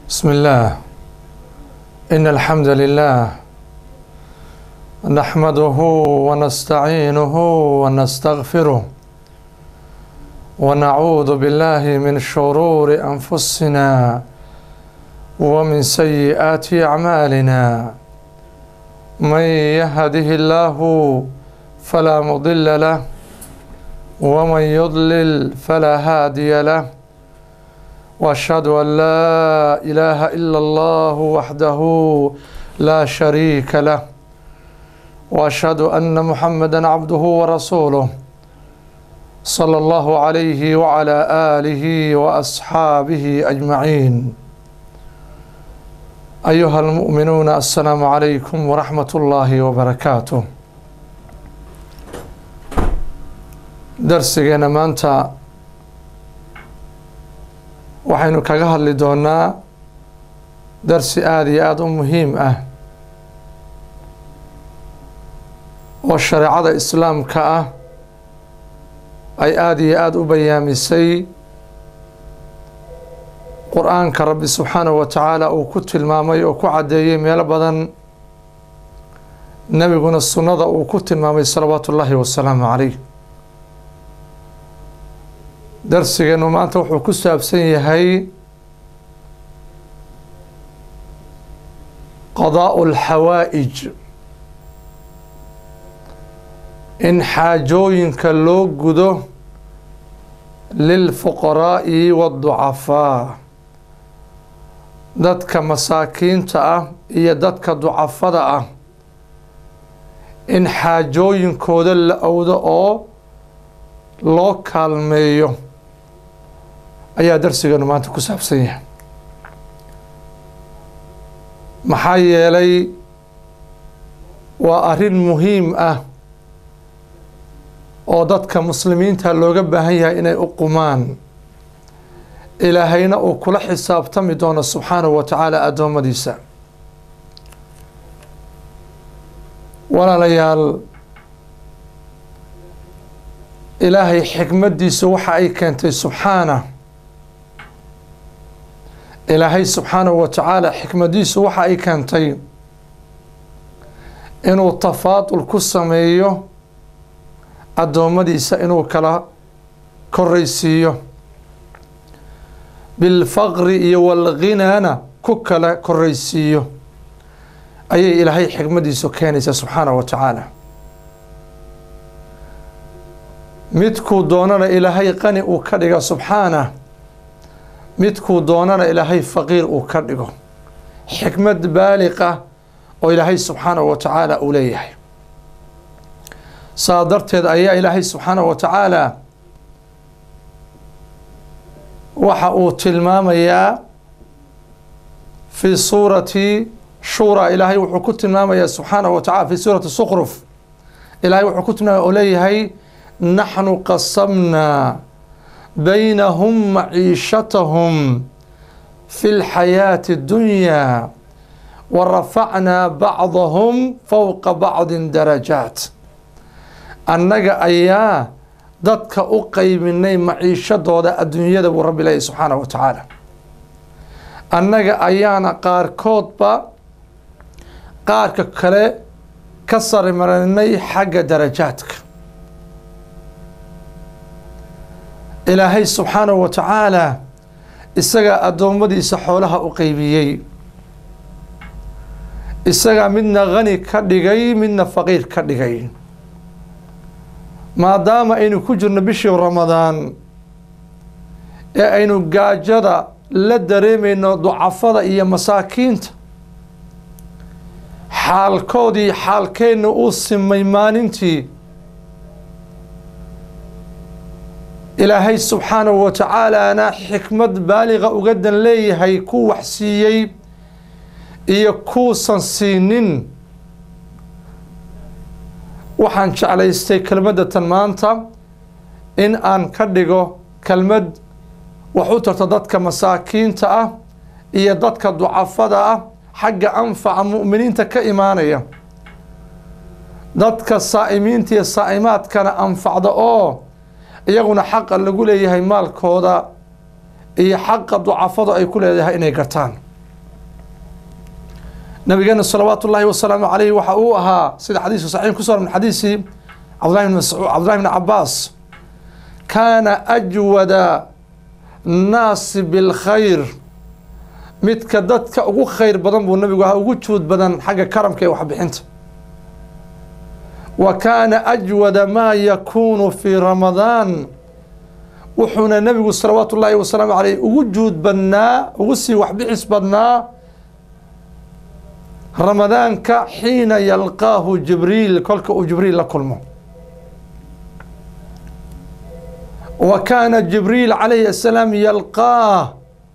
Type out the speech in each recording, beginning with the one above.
بسم الله إن الحمد لله نحمده ونستعينه ونستغفره ونعوذ بالله من شرور أنفسنا ومن سيئات أعمالنا من يهده الله فلا مضل له ومن يضلل فلا هادي له واشهد ان لا اله الا الله وحده لا شريك له واشهد ان محمدا عبده ورسوله صلى الله عليه وعلى اله واصحابه اجمعين ايها المؤمنون السلام عليكم ورحمه الله وبركاته darsigeena maanta waxaynu kaga hadli doonaa darsi aada iyo aada u muhiim ah oo shareecada islaamka ah ay aada iyo aada u bayaamisay qur-aanka rabbi subxaanahu wa tacaala uu ku tilmaamay oo ku caddeeyey meelo badan nebiguna sunnada uu ku tilmaamay salawaatu ullaahi wasalaamu calayh darsigeenu maanta wuxuu ku saabsan yahay qadaa'u alxawaa'ij in xaajooyinka loo gudo lilfuqaraa'i waadducafaa dadka masaakiinta ah iyo dadka ducafada ah in xaajooyinkooda la owdo oo loo kaalmeeyo ayaa darsigeenu maanta ku saabsan yahay maxaa yeelay waa arrin muhiim ah oo dadka muslimiinta looga baahan yahay inay u qumaan ilaahayna uu kula xisaabtami doono subxaanahu wa tacaala addoommadiisa walaalayaal ilaahay xikmaddiisu waxa ay keentay subxaana ilaahay subxaanahu wa tacaala xikmaddiisu waxa ay keentay inuu tafaadul ku sameeyo addoommadiisa inuu kala koraysiiyo bilfaqri iyo walghinaana ku kala koraysiiyo ayay ilaahay xikmaddiisu keenaysaa subxaanahu wa tacaala midkuu doonana ilaahay qani uu ka dhiga subxaanah midkuu doonana ilaahay faqiir uu ka dhigo xikmad baaliqa oo ilaahay subxaanahu wa tacaala uu leeyahay saa darteed ayaa ilaahay subxaanahu wa tacaala waxa uu tilmaamayaa fii suurati shura ilaahay wuxuu ku tilmaamayaa subxaanahu wa tacala fi suurati sukruf ilaahay wuxuu ku tilmaamaya oo leeyahay naxnu qasamnaa baynahum maciishatahum fi lxayaati اddunyaa wa rafacnaa bacdahum fowqa bacdin darajaat annaga ayaa dadka u qeybinay maciishadooda adduunyada buu rabbi leeyahy subxaanahu wa tacaala annaga ayaana qaarkoodba qaarka kale ka sarimarinay xagga darajaadka ilaahay subxaanahu wa tacaala isagaa addoommadiisa xoolaha u qeybiyey isagaa midna khani ka dhigay midna faqiir ka dhigay maadaama aynu ku jirno bishii ramadaan ee aynu gaajada la dareemayno ducafada iyo masaakiinta xaalkoodii xaalkeenna uu simay maalintii ilaahay subxaanahu wa tacaalaana xikmad baaliqa uga dan leeyahay ku wax siiyey iyo kuusan siinin waxaan jeclaystay kelmaddatan maanta in aan ka dhigo kelmad wax u tarto dadka masaakiinta ah iyo dadka ducafada ah xagga anfaca mu'miniinta ka imaanaya dadka saa'imiinta iyo saa'imaadkana anfacda oo iyaguna xaqa lagu leeyahay maalkooda iyo xaqa ducafadu ay ku leedahay inay gartaan nabigeena salawaatu ullaahi wasalaamu calayhi waxa uu ahaa sida xadiiska saxiix ku soo min xadiisi cabdullahi bn mascuud cabdullahi bn cabaas kaana ajwada naasi bilkhayr midka dadka ugu khayr badan buu nabigu ahaa ugu juud badan xagga karamka ee waxbixinta wa kaana ajwada maa yakuunu fii ramadaan wuxuuna nabigu salawaatu ullaahi wasalaamu caleyh ugu juud badnaa ugu sii waxbixis badnaa ramadaanka xiina yalqaahu jibriil kolka uu jibriil la kulmo wa kaana jibriil calayhi asalaam yalqaah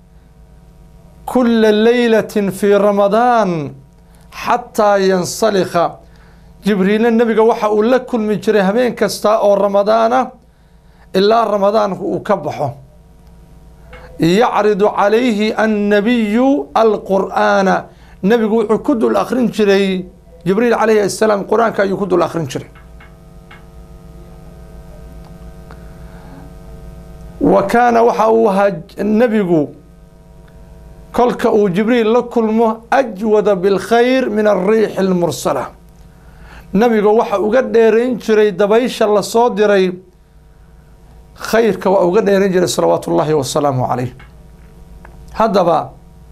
kula leylati fii ramadaan xataa yansalikha jibriilna nebiga waxa uu la kulmi jiray habeen kasta oo ramadaana ilaa ramadaanku uu ka baxo yacridu calayhi annabiyu alqur'aana nebigu wuxuu ku dul akhrin jiray jibriil calayhi asalaam qur-aanka ayuu ku dul akhrin jiray wa kaana waxa uu ahaa nebigu kolka uu jibriil la kulmo ajwada bilkhayr min alriixi almursala nebiga waxa uga dheerayn jiray dabaysha lasoo diray khayrka waa uga dheerayn jiray salawaatu ullaahi wasalaamu calayh haddaba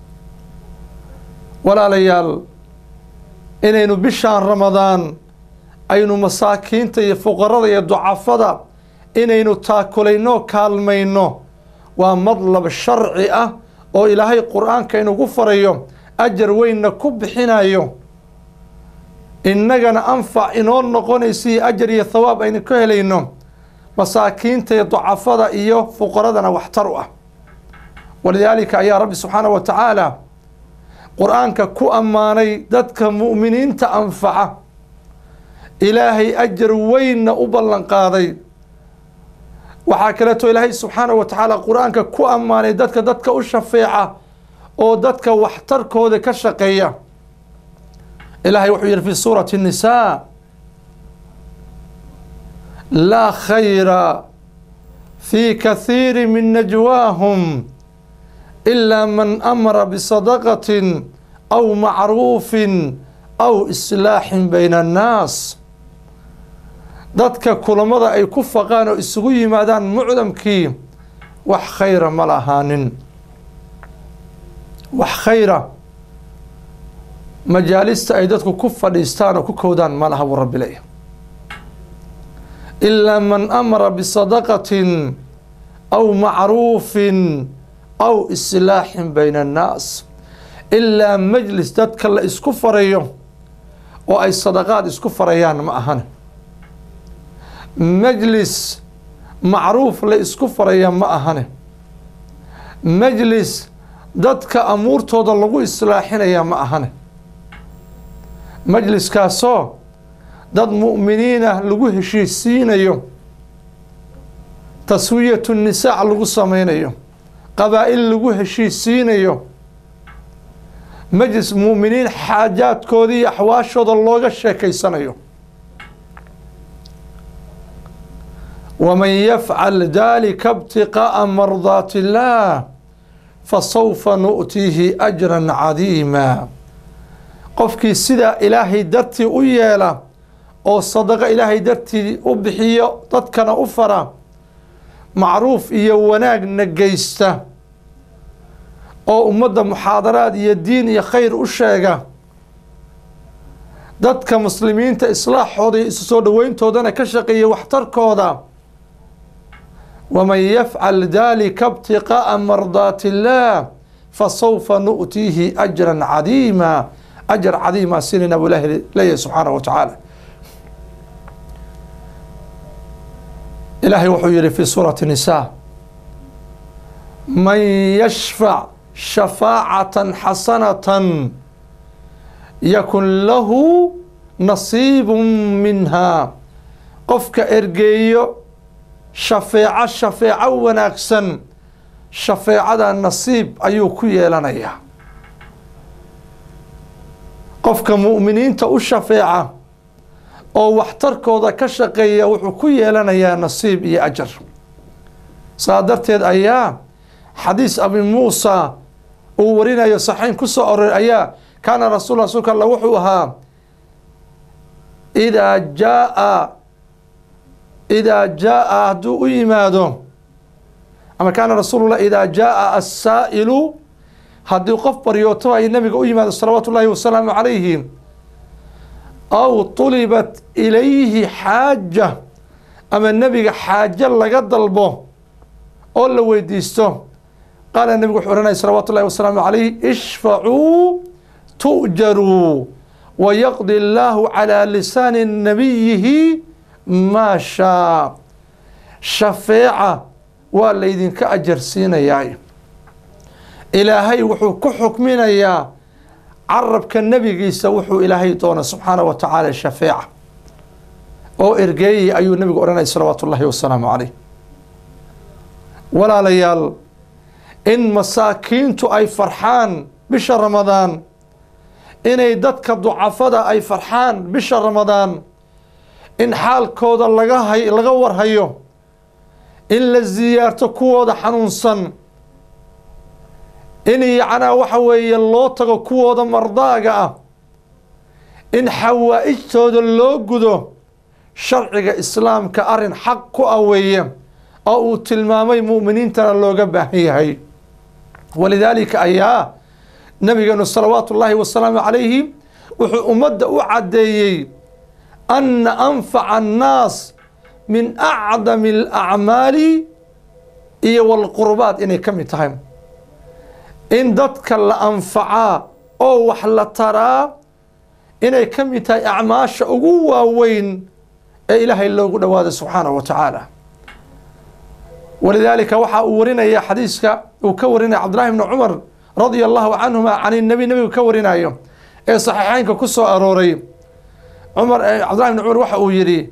walaalayaal inaynu bishaan ramadaan aynu masaakiinta iyo fuqarada iyo ducafada inaynu taakulayno kaalmayno waa madlab sharci ah oo ilaahay qur-aanka inugu farayo ajar weynna ku bixinayo innagana anfac inoo noqonaysiyo ajar iyo thawaab aynu ka helayno masaakiinta iyo ducafada iyo fuqaradana waxtar u ah walidaalika ayaa rabbi subxaanahu wa tacaala qur-aanka ku ammaanay dadka mu'miniinta anfaca ilaahay ajar weynna u ballan qaaday waxaa kaleeto ilaahay subxaanahu wa tacaala qur-aanka ku ammaanay dadka dadka u shafeeca oo dadka waxtarkooda ka shaqeeya ilaahay wuxuu yihi fi suurati الnisaa laa khayra fi kathiiri min najwaahum ilaa man amara bisadaqatin aw macruufin aw islaaxin bayna annaas dadka kulamada ay ku faqaan oo isugu yimaadaan mucdamkii wax khayra ma lahaanin wax khayra majaalista ay dadku ku fadhiistaan oo ku kowdaan ma laha buu rabbi leeyahy ilaa man amara bisadaqatin aw macruufin aw islaaxin bayna annaas ilaa majlis dadka la isku farayo oo ay sadaqaad isku farayaan ma ahan majlis macruuf la isku faraya ma ahane majlis dadka amuurtooda lagu islaaxinaya ma ahane majliskaasoo dad mu'miniinah lagu heshiisiinayo taswiyatu nisaac lagu sameynayo qabaa'il lagu heshiisiinayo majlis mu'miniin xaajaadkooda iyo axwaashooda looga sheekeysanayo waman yafcal dalika ibtiqaa'a mardaati illaah fasawfa nu'tiihi ajran cadiima qofkii sidaa ilaahay dartii u yeela oo sadaqo ilaahay dartii u bixiyo dadkana u fara macruuf iyo wanaagna geysta oo ummadda muxaadaraad iyo diin iyo khayr u sheega dadka muslimiinta islaaxooda iyo isu soo dhoweyntoodana ka shaqeeya waxtarkooda waman yafcal dalika ibtiqaa'a mardaati illaah fasawfa nu'tiihi ajran cadiima ajar cadiima sinina buu ilaahi leeyahay subxaanahu wa tacaala ilaahay wuxuu yihi fi suurati nisaa man yashfac shafaacatan xasanatan yakun lahu nasiibu minha qofka ergeeyo shafeeco shafeeco wanaagsan shafeecada nasiib ayuu ku yeelanayaa qofka mu'miniinta u shafeeca oo waxtarkooda ka shaqeeya wuxuu ku yeelanayaa nasiib iyo ajar saa darteed ayaa xadiis abi muusa uu warinayo saxiin ku soo aroray ayaa kaana rasul rasuulka alla wuxuu ahaa idaa jaaa idaa jaaa hadduu u yimaado ama kaana rasuulullah idaa jaaa assaa'ilu haddii qof baryooto ay nabiga u yimaado salawaatu ullaahi wasalaamu calayhi aw tulibat ilayhi xaaja ama nebiga xaajo laga dalbo oo la weydiisto qaala nebigu wuxuu ohanaya salawaatu ullahi wasalaamu calayh ishfacuu tu'jaruu wayaqdi allaahu calaa lisaani nabiyihi maa shaa shafeeca waa laydinka ajarsiinayaa ilaahay wuxuu ku xukminayaa carabka nebigiisa wuxuu ilaahay doona subxaana wa tacaala shafeeca oo ergeeyay ayuu nebigu odhanaya salawaatu ullaahi wasalaamu calayh walaalayaal in masaakiintu ay farxaan bisha ramadaan inay dadka ducafada ay farxaan bisha ramadaan in xaalkooda laga hay laga warhayo in la siyaarto kuwooda xanuunsan in yacnaa waxa weeye loo tago kuwooda mardaaga ah in xawaa'ijtooda loo gudo sharciga islaamka arrin xaq ku ah weeye oo uu tilmaamay mu'miniintana looga baahan yahay walidaalika ayaa nabigeenu salawaatu ullaahi wasalaamu calayhi wuxuu ummadda u caddeeyey anna anfaca annaas min acdami alacmaali iyo walqurbaat inay ka mid tahay in dadka la anfacaa oo wax la taraa inay ka mid tahay acmaasha ugu waaweyn ee ilaahay loogu dhowaado subxaanahu wa tacaala walidaalika waxaa uu warinaya xadiiska uu ka warinaya cabdullahi bni cumar radia allahu canhuma can nabi nebigu ka warinayo ee saxiixeynka ku soo arooray cumar cabdullahi bni cumar waxa uu yidhi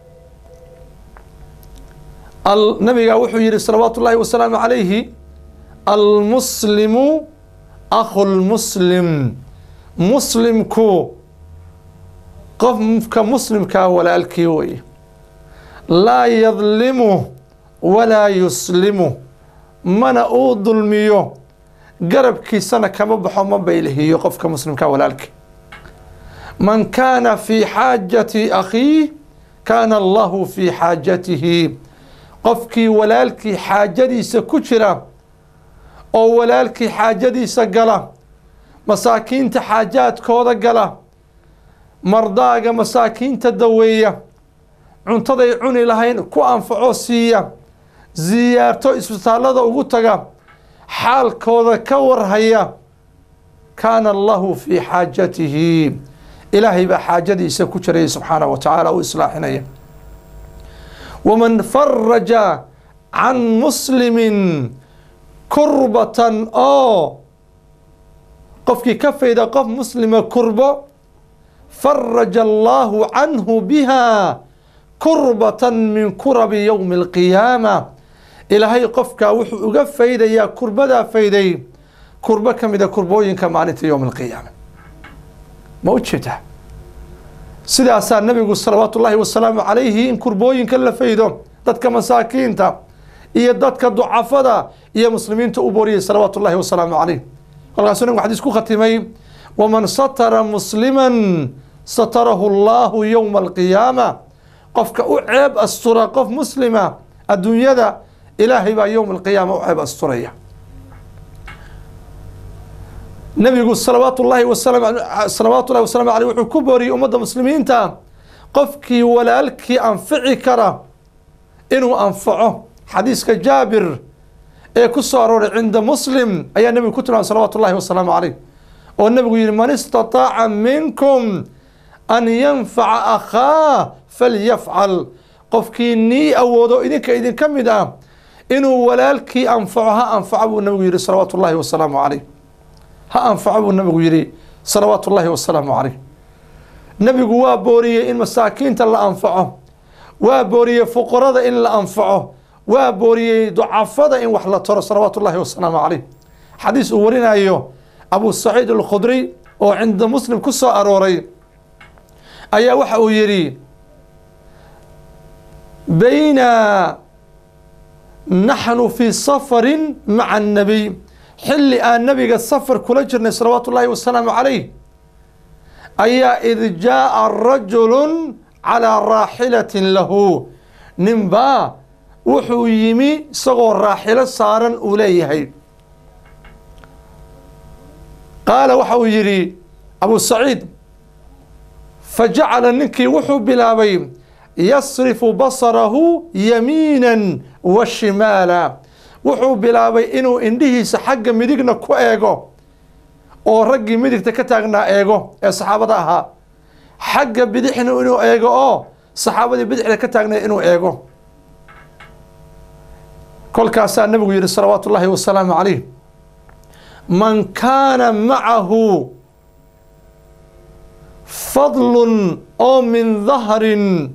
nabiga wuxuu yihi salawaatu ullaahi wasalaamu calayhi almuslimu akhu lmuslim muslimku qofka muslimkaa walaalkii wey laa yadlimu walaa yuslimu mana uu dulmiyo garabkiisana kama baxo ma baylihiyo qofka muslimkaa walaalkii man kaana fii xaajati akhiih kaana allahu fii xaajatihi qofkii walaalkii xaajadiisa ku jira oo walaalkii xaajadiisa gala masaakiinta xaajaadkooda gala mardaaga masaakiinta daweeya cuntaday cuni lahayn ku anfaco siiya siyaarto isbitaallada ugu taga xaalkooda ka warhaya kaana allahu fii xaajatihi ilaahay baa xaajadiisa ku jiraya subxaanahu wa tacaala u islaaxinaya waman faraja can muslimin kurbatan oo qofkii ka fayda qof muslima kurbo faraja allaahu canhu biha kurbatan min kurabi yowmi alqiyaama ilaahay qofkaa wuxuu uga faydayaa kurbadaa fayday kurbo ka mida kurbooyinka maalinta yowmi alqiyaama ma u jeedaa sidaasaa nabigu salawaatu ullaahi wasalaamu calayhi in kurbooyinka la faydo dadka masaakiinta iyo dadka ducafada iyo muslimiinta u booriyay salawaatu ullahi wasalaamu calayh kolkaasuu nabigu xadiis ku khatimay waman satara musliman satarahu allahu yowma alqiyaama qofka u ceeb astura qof muslima adduunyada ilaahay baa yowma alqiyaama u ceeb asturaya nabigu salawaatu llaahi wasalam salawaatu llahi wasalaamu aleyh wuxuu ku booriyey ummadda muslimiinta qofkii walaalkii anfici kara inuu anfaco xadiiska jaabir ee ku soo arooray cinda muslim ayaa nebigu ku tilmaamay salawaatu llahi wasalaamu caleyh oo nebigu yihi man istataaca minkum an yanfaca akhaa falyafcal qofkii nii awoodo idinka idinka mid ah inuu walaalkii anfaco ha anfaco buu nebigu yihi salawaatu llahi wasalaamu caleyh ha anfaco buu nabigu yihi salawaatu ullaahi wasalaamu caleyh nebigu waa booriyey in masaakiinta la anfaco waa booriyey fuqarada in la anfaco waa booriyey ducafada in wax la taro salawaatu ullaahi wasalaamu caleyh xadiis uu warinayo abu saciid alkhudriy oo cinda muslim ku soo arooray ayaa waxa uu yidhi bayna naxnu fii safarin maca annabiy xilli aan nabiga safar kula jirnay salawaatu ullaahi wasalaamu calayh ayaa id jaa'a rajulun calaa raaxilatin lahu ninbaa wuxuu yimi isagoo raaxilo saaran uu leeyahay qaala waxa uu yidhi abu saciid fajacala ninkii wuxuu bilaabay yasrifu basarahu yamiinan wa shimaala wuxuu bilaabay inuu indhihiisa xagga midigna ku eego oo raggii midigta ka taagnaa eego ee saxaabada ahaa xagga bidixna inuu eego oo saxaabadii bidixda ka taagnay inuu eego kolkaasaa nabigu yihi salawaatu ullaahi wasalaamu calayh man kaana macahu fadlun oo min dahrin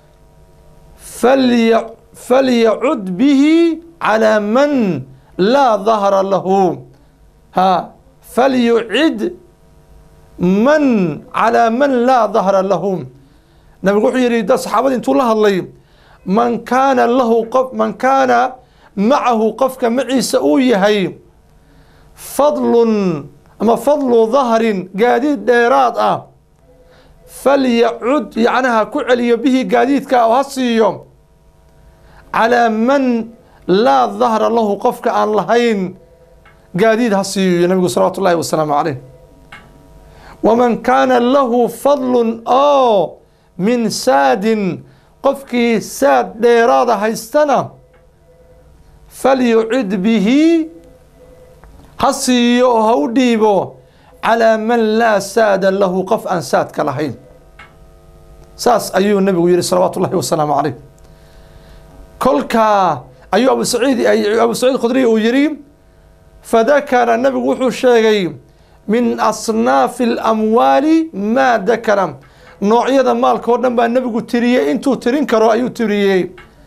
falya falyacud bihi calaa man laa dahra lahu ha falyucid man calaa man laa dahra lahu nabigu wuxuu yihi da saxaabadii intuu la hadlay man kaana lahu qof man kaana macahu qofka maciisa uu yahay fadlun ama fadlu dahrin gaadiid dheeraad ah falyacud yacnaha ku celiyo bihi gaadiidka oo ha siiyo calaa man laa dahra lahu qofka aan lahayn gaadiid ha siiyo nabigu salawaatu ullahi wasalaamu caleyh waman kaana lahu fadlun oo min saadin qofkii saad dheeraada haystana falyucid bihi ha siiyo oo ha u dhiibo calaa man laa saada lahu qof aan saadka lahayn saas ayuu nabigu yihi salawaatu ullahi wasalaamu caleyh kolkaa ayuu abu saciid abu saciid khudriy uu yihi fadakara nabigu wuxuu sheegay min asnaafi alamwaali maa dakara noocyada maalka oo dhan baa nebigu tiriyey intuu tirin karo ayuu tiriyey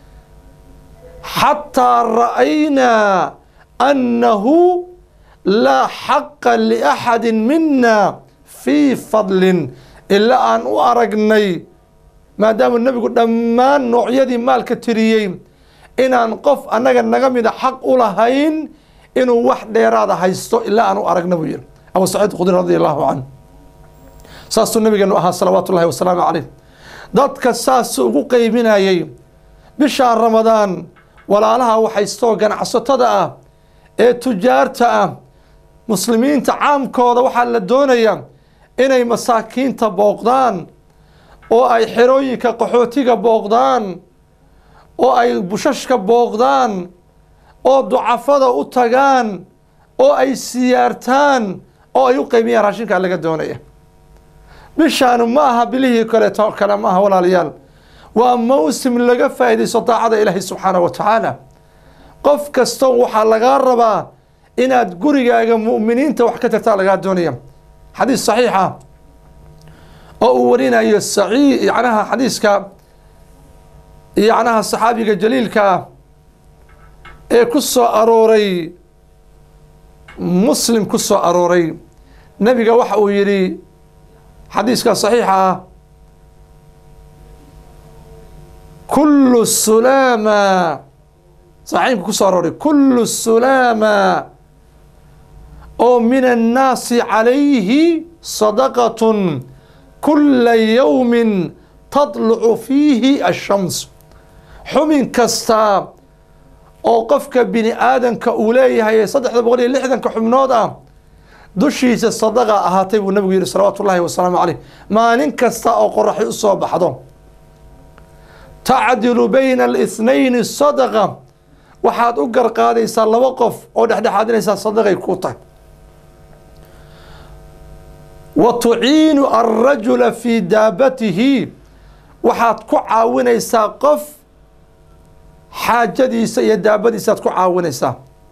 xataa ra'aynaa annahu laa xaqa liaxadi mina fii fadlin ilaa aan u aragnay maadaama nebigu dhammaan noocyadii maalka tiriyey inaan qof annaga naga mida xaq u lahayn inuu wax dheeraada haysto ilaa aan u aragna buu yihi abu saciid khudri radi allahu canh saasuu nabigeenu ahaa salawaatu ullahi wasalaamu caleyh dadka saasuu ugu qeybinayey bishaa ramadaan walaalaha waxaystoo ganacsatada ah ee tujaarta ah muslimiinta caamkooda waxaa la doonayaa inay masaakiinta booqdaan oo ay xerooyinka qaxootiga booqdaan oo ay bushashka booqdaan oo ducafada u tagaan oo ay siyaartaan oo ay u qeybiyaan raashinkaa laga doonaya bishaanu ma aha bilihii kaleeto kale ma aha walaalayaal waa mawsim laga faa'iidaysto daacada ilaahay subxaanahu wa tacaala qof kasta waxaa lagaa rabaa inaad gurigaaga mu'miniinta wax ka tartaa lagaa doonaya xadiis saxiixa oo uu warinayo saciid yacnaha xadiiska yacnaha saxaabiga jaliilka ah ee ku soo arooray muslim ku soo arooray nebiga waxa uu yidhi xadiiska saxiixa ah kullu sulaama saxiibka ku soo arooray kullu sulaama oo min annaasi calayhi sadaqatun kula yowmin tadlucu fiihi ashams xubin kasta oo qofka bini aadanka uu leeyahay ee saddexda boqol iyo lixdanka xubnood ah dushiisa sadaqa ahaatay buu nabigu yihi salawaatu ullahi wasalaamu caleyh maalin kasta oo qoraxi u soo baxdo tacdilu bayna alihnayn sadaqa waxaad u garqaadaysaa laba qof oo dhexdhexaadinaysaa sadaqay ku tahay wa tuciinu alrajula fii daabatihi waxaad ku caawinaysaa qof xaajadiisa iyo daabadiisaaad ku caawinaysaa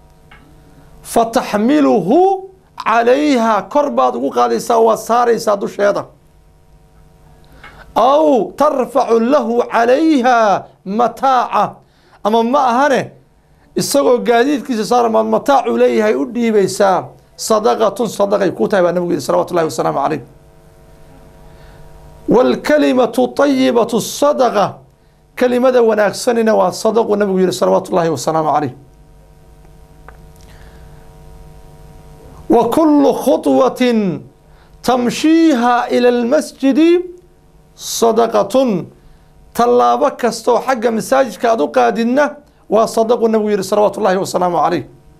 fataxmiluhu calayha kor baad ugu qaadaysaa waad saaraysaa dusheeda aw tarfacu lahu calayha mataaca ama ma ahane isagoo gaadiidkiisa saarmaad mataacuu leeyahay u dhiibaysaa sadaqatun sadaqay ku tahay baa nabigu yihi salawatu ullahi wasalaamu caleyh waalkalimatu طayibatu sadaqa kelimada wanaagsanina waa sadaqu nabigu yihi salawaatu ullahi wasalaamu caleyh wa kullu khudwatin tamshiiha ila almasjidi sadaqatun tallaabo kastaoo xagga masaajidka aad u qaadidna waa sadaqu nabigu yihi salawaatu ullahi wasalaamu calayh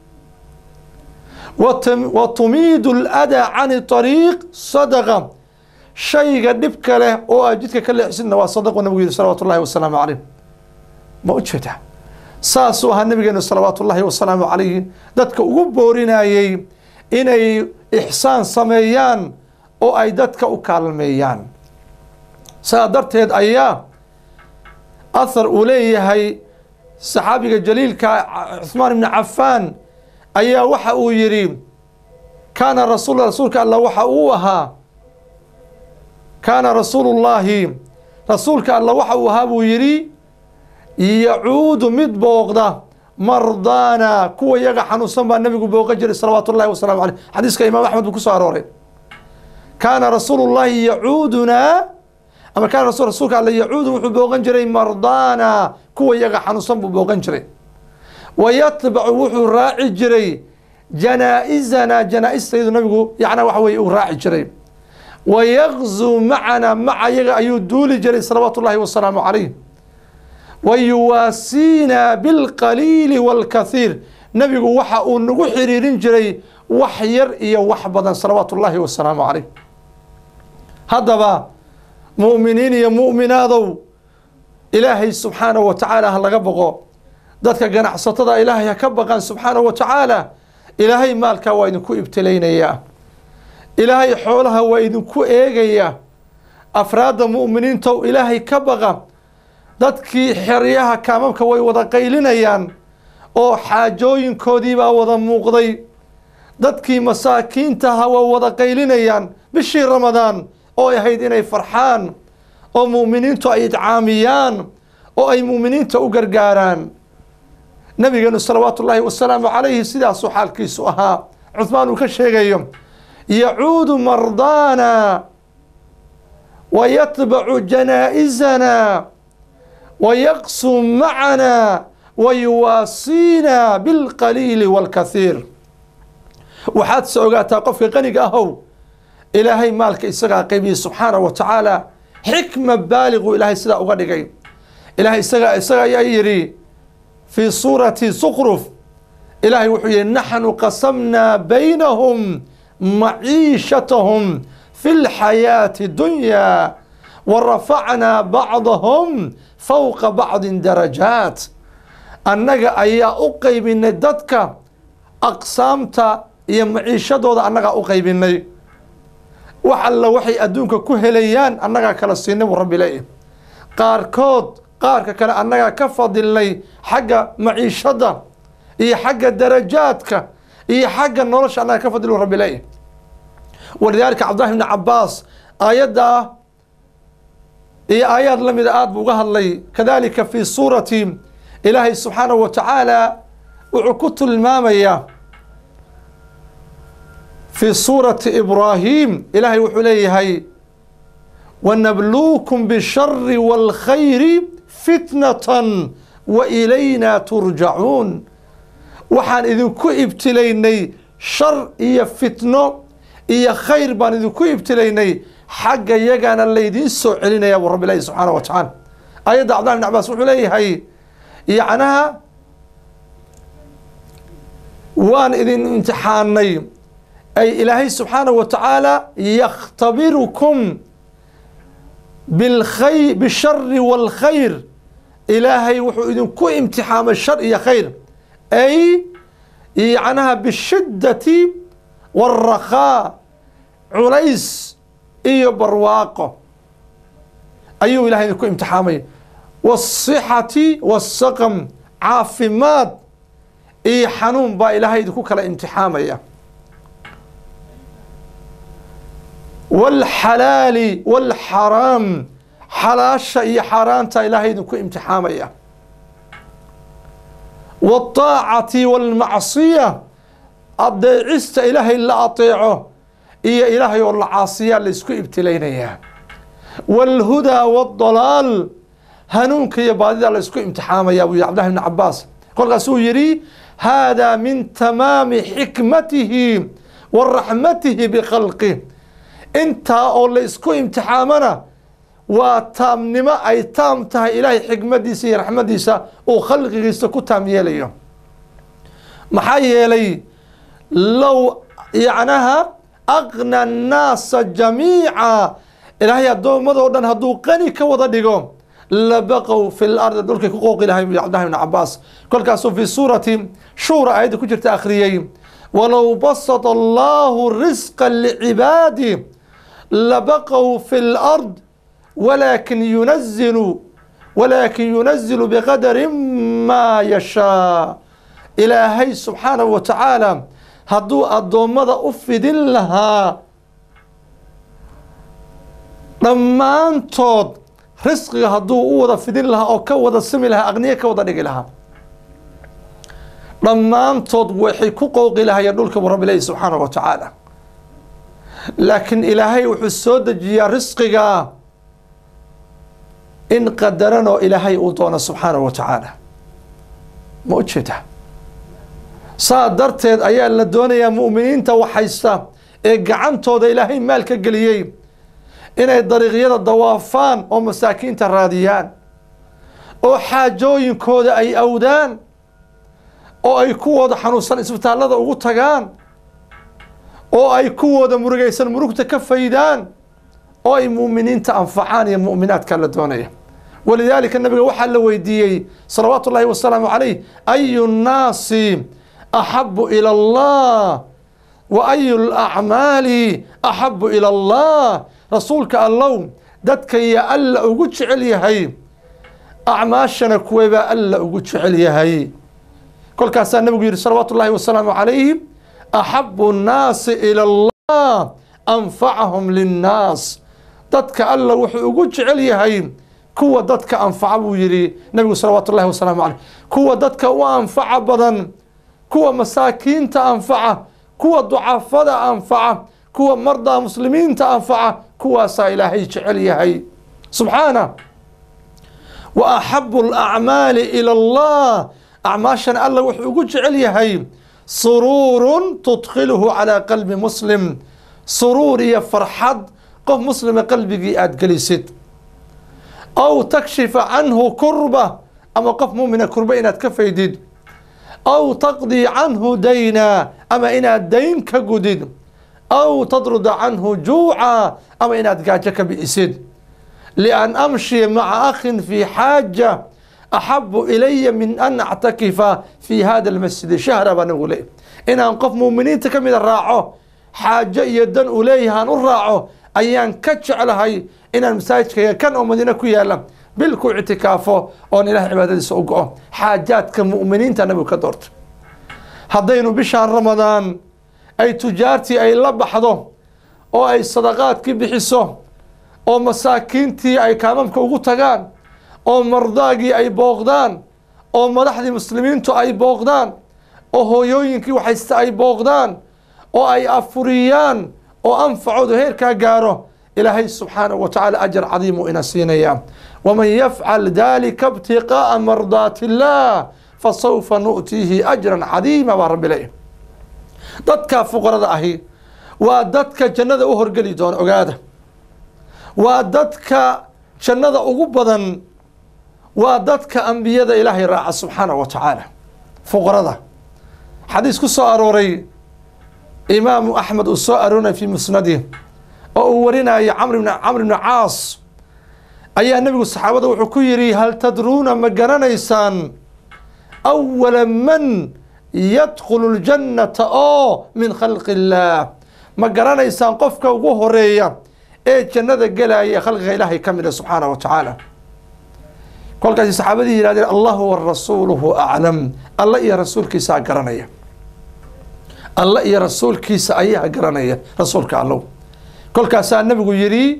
wa tumiidu aladaa cani طariiq sadaqa shayga dhibka leh oo aad jidka ka leexsidna waa sadaqu nabigu yihi salawaatu ullahi wasalaamu calayh ma u jeedaa saasuu ahaa nabigeenu salawaatu ullahi wasalaamu calayhi dadka ugu boorinayey inay ixsaan sameeyaan oo ay dadka u kaalmeeyaan saa darteed ayaa ahar uu leeyahay saxaabiga jaliilka cuثmaan ibni cafaan ayaa waxa uu yidhi kaana rasul rasuulka alla waxa uu ahaa kaana rasuulu llaahi rasuulka alla waxa uu ahaa buu yidhi yacuudu mid booqda mardaana kuwa yaga xanuunsan baa nabigu booqa jiray salawaatu ullahi wasalaamu aleyh xadiiska imaam axmed buu ku soo arooray kaana rasuulu llaahi yacuudunaa ama kaana rasul rasuulka alle yacuudu wuxuu booqan jiray mardaana kuwa yaga xanuunsan buu booqan jiray wa yatbacu wuxuu raaci jiray janaa-izana janaa-istaydu nabigu yacnaa waxa weye uu raaci jiray wa yagzuu macana maca yaga ayuu duuli jiray salawaatu ullahi wasalaamu calayh wa yuwaasiina bilqaliili waalkathiir nabigu waxa uu nagu xiriirin jiray wax yar iyo wax badan salawaatu ullaahi wasalaamu calayh haddaba mu'miniin iyo mu'minaadow ilaahay subxaanahu wa tacaala ha laga boqo dadka ganacsatada ilaahay ha ka baqaan subxaanahu wa tacaala ilaahay maalkaa waa idinku ibtilaynayaa ilaahay xoolaha waa idinku eegayaa afraadda mu'miniintow ilaahay ka baqa dadkii xeryaha kaamamka way wada qaylinayaan oo xaajooyinkoodii baa wada muuqday dadkii masaakiintaha waa wada qaylinayaan bishii ramadaan oo ay ahayd inay farxaan oo mu'miniintu ay idcaamiyaan oo ay mu'miniinta u gargaaraan nabigeenu salawaatu ullaahi wasalaamu calayhi sidaasuu xaalkiisu ahaa cuhmaan uu ka sheegayo yacuudu mardaana wa yatbacu janaa-izana wa yaqsuu macana wa yuwaasiina bilqaliili waalkathiir waxaad se ogaataa qofka qaniga ahow ilaahay maalka isagaa qaybiyey subxaanahu wa tacaala xikma baaligu ilaahay sidaa uga dhigay ilahay isaga isaga ayaa yidhi fii suurati sukruf ilaahay wuxuu yihi naxnu qasamnaa baynahum maciishatahum fi lxayaati dunya wa rafacnaa bacdahum fowqa bacdin darajaat annaga ayaa u qaybinay dadka aqsaamta iyo maciishadooda annagaa u qaybinay wax alla waxay adduunka ku helayaan annagaa kala siinay buu rabbi leeyahy qaarkood qaarka kale annagaa ka fadilnay xagga maciishadda iyo xagga darajaadka iyo xagga nolosha annagaa ka fadil buu rabbi leeyahy walidaalika cabdillahi bni cabaas aayaddaa iyo aayaad la mida aad buu uga hadlay kadalika fi suurati ilaahay subxaanahu wa tacaala wuxuu ku tilmaamayaa في سورة إبراهيم إلهي وحليه هاي ونبلوكم بالشر والخير فتنة وإلينا ترجعون وحان إذن كو ابتليني شر إيا فتنة إيا خير بان إذن كو ابتليني حق يقانا اللي يدين سوعلنا يا رب الله سبحانه وتعالى آية عبد الله بن عباس وحليه هاي يعناها وان إذن امتحاني أي إلهي سبحانه وتعالى يختبركم بالخير بالشر والخير إلهي وحو إذن كو امتحان الشر يا خير أي يعناها بالشدة والرخاء عليس إيو برواقه أيو إلهي كو امتحامي والصحة والسقم عافمات إي حنون با إلهي كو كلا امتحامي والحلال والحرام حلاشة إي حرانتا إلهي دكو امتحامية والطاعة والمعصية أدعست إلهي اللي أطيعه إيا إلهي والعاصية اللي اسكو ابتلينيا والهدى والضلال هنونك يا بادي اللي اسكو امتحامية أبو عبد الله بن عباس قال قاسو يري هذا من تمام حكمته ورحمته بخلقه intaa oo la isku imtixaamana waa taamnimo ay taam tahay ilaahay xikmadiisa iyo raxmadiisa uu khalqigiisa ku taam yeelayo maxaa yeelay low yacnaha aqna annaasa jamiica ilaahay addoommadoo dhan hadduu qani ka wada dhigo labaqow fi lardi dhulkay ku qooqi lahay cabdillahi ibn cabaas kolkaasuu fi suurati shuura aayadda ku jirta akhriyey walow basata allahu risqa licibaadi labaqow fi lard walaakin yunazilu walaakin yunazilu biqadari maa yashaa ilaahay subxaanahu wa tacaala hadduu addoommada u fidin lahaa dhammaantood risqiga hadduu u wada fidin lahaa oo ka wada simi lahaa aqniye ka wada dhigi lahaa dhammaantood waxay ku qooqi lahayeen dhulka buu rabbi leeyahy subxaanahu wa tacaala laakiin ilaahay wuxuu soo dejiyaa risqiga in qadaranoo ilaahay uu doono subxaanahu wa tacaala ma u jeeda saa darteed ayaa la doonayaa mu'miniinta waxhaysta ee gacantooda ilaahay maal ka geliyey inay dariiqyada dawaafaan oo masaakiinta raadiyaan oo xaajooyinkooda ay awdaan oo ay kuwooda xanuunsan isbitaallada ugu tagaan oo ay kuwooda murugaysan murugta ka faydaan oo ay mu'miniinta anfacaan iyo mu'minaadka la doonaya walidaalika nabiga waxaa la weydiiyey salawaatu ullahi wasalaamu calayh ayu nnaasi axabu ila allah wa ayu lacmaali axabu ila allah rasuulka allow dadka iyo alla ugu jecel yahay acmaashana kuweebaa alla ugu jecel yahay kolkaasaa nabigu yihi salawaatu ullahi wasalaamu calayhi axabu nnaasi ila allah anfacahum linnaas dadka alla wuxuu ugu jecel yahay kuwa dadka anfaca buu yihi nabigu salawaatu ullahi wasalaamu caleyh kuwa dadka u anfaca badan kuwa masaakiinta anfaca kuwa ducafada anfaca kuwa mardaa muslimiinta anfaca kuwaasaa ilaahay jecel yahay subxaana wa axabu alacmaali ila allah acmaashan alla wuxuu ugu jecel yahay suruurun tudkhiluhu calaa qalbi muslim suruur iyo farxad qof muslima qalbigii aada gelisid aw takshifa canhu kurba ama qof muumina kurba inaad ka faydid aw taqdii canhu dayna ama inaad dayn ka gudid aw tadruda canhu juuca ama inaad gaajo ka bi'isid lian amshiya maca akhin fii xaaja axabu ilaya min an actakifa fi hada almasjidi shahra baa nabigu leey inaan qof muuminiinta ka mida raaco xaajo iyo dan uu leeyahaan u raaco ayaan ka jeclahay inaan masaajidkayga kan oo madiine ku yaala bil ku ictikaafo oon ilaah cibaadadiisa u go-o xaajaadka mu'miniinta nabigu ka doorta haddaynu bishaan ramadaan ay tujaartii ay la baxdo oo ay sadaqaadkii bixiso oo masaakiintii ay kaamamka ugu tagaan oo mardaagii ay booqdaan oo madaxdii muslimiintu ay booqdaan oo hooyooyinkii waxaysta ay booqdaan oo ay afuriyaan oo anfacoodu heerkaa gaaro ilaahay subxaanahu wa tacaala ajar cadiimu ina siinaya waman yafcal dalika ibtiqaa'a mardaati illah fasawfa nu'tiihi ajran cadiima baa rabbi leeyahy dadka fuqarada ahi waa dadka jannada u horgeli doona ogaada waa dadka jannada ugu badan waa dadka ambiyada ilaahay raaca subxaanahu wa tacaala fuqarada xadiis ku soo arooray imaamu axmed uu soo aroorinaya fi musnadih oo uu warinaya camr bn camr bni caas ayaa nebigu saxaabada wuxuu ku yidhi hal tadruuna ma garanaysaan awala man yadkhulu ljannata oo min khalqi illaah ma garanaysaan qofka ugu horeeya ee jannada gelaya ee khalqiga ilaahay ka mida subxaanahu wa tacaala kolkaasi saxaabadii yihahdeen allahu wa rasuuluhu aclam alla iyo rasuulkiisaa garanaya alla iyo rasuulkiisa ayaa garanaya rasuulka allow kolkaasaa nabigu yidhi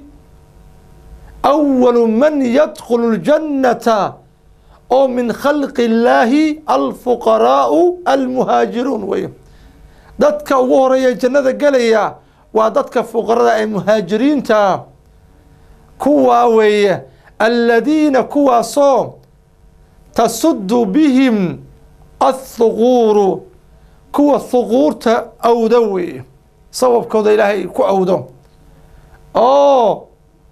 awalu man yadkhulu ljannata oo min khalqi illaahi alfuqaraau almuhaajiruun wey dadka ugu horeeya jannada gelaya waa dadka fuqarada ee muhaajiriinta kuwaa weeye aladiina kuwaasoo tasudu bihim athuquuru kuwa thuquurta awdo weeye sababkooda ilaahay ku awdo oo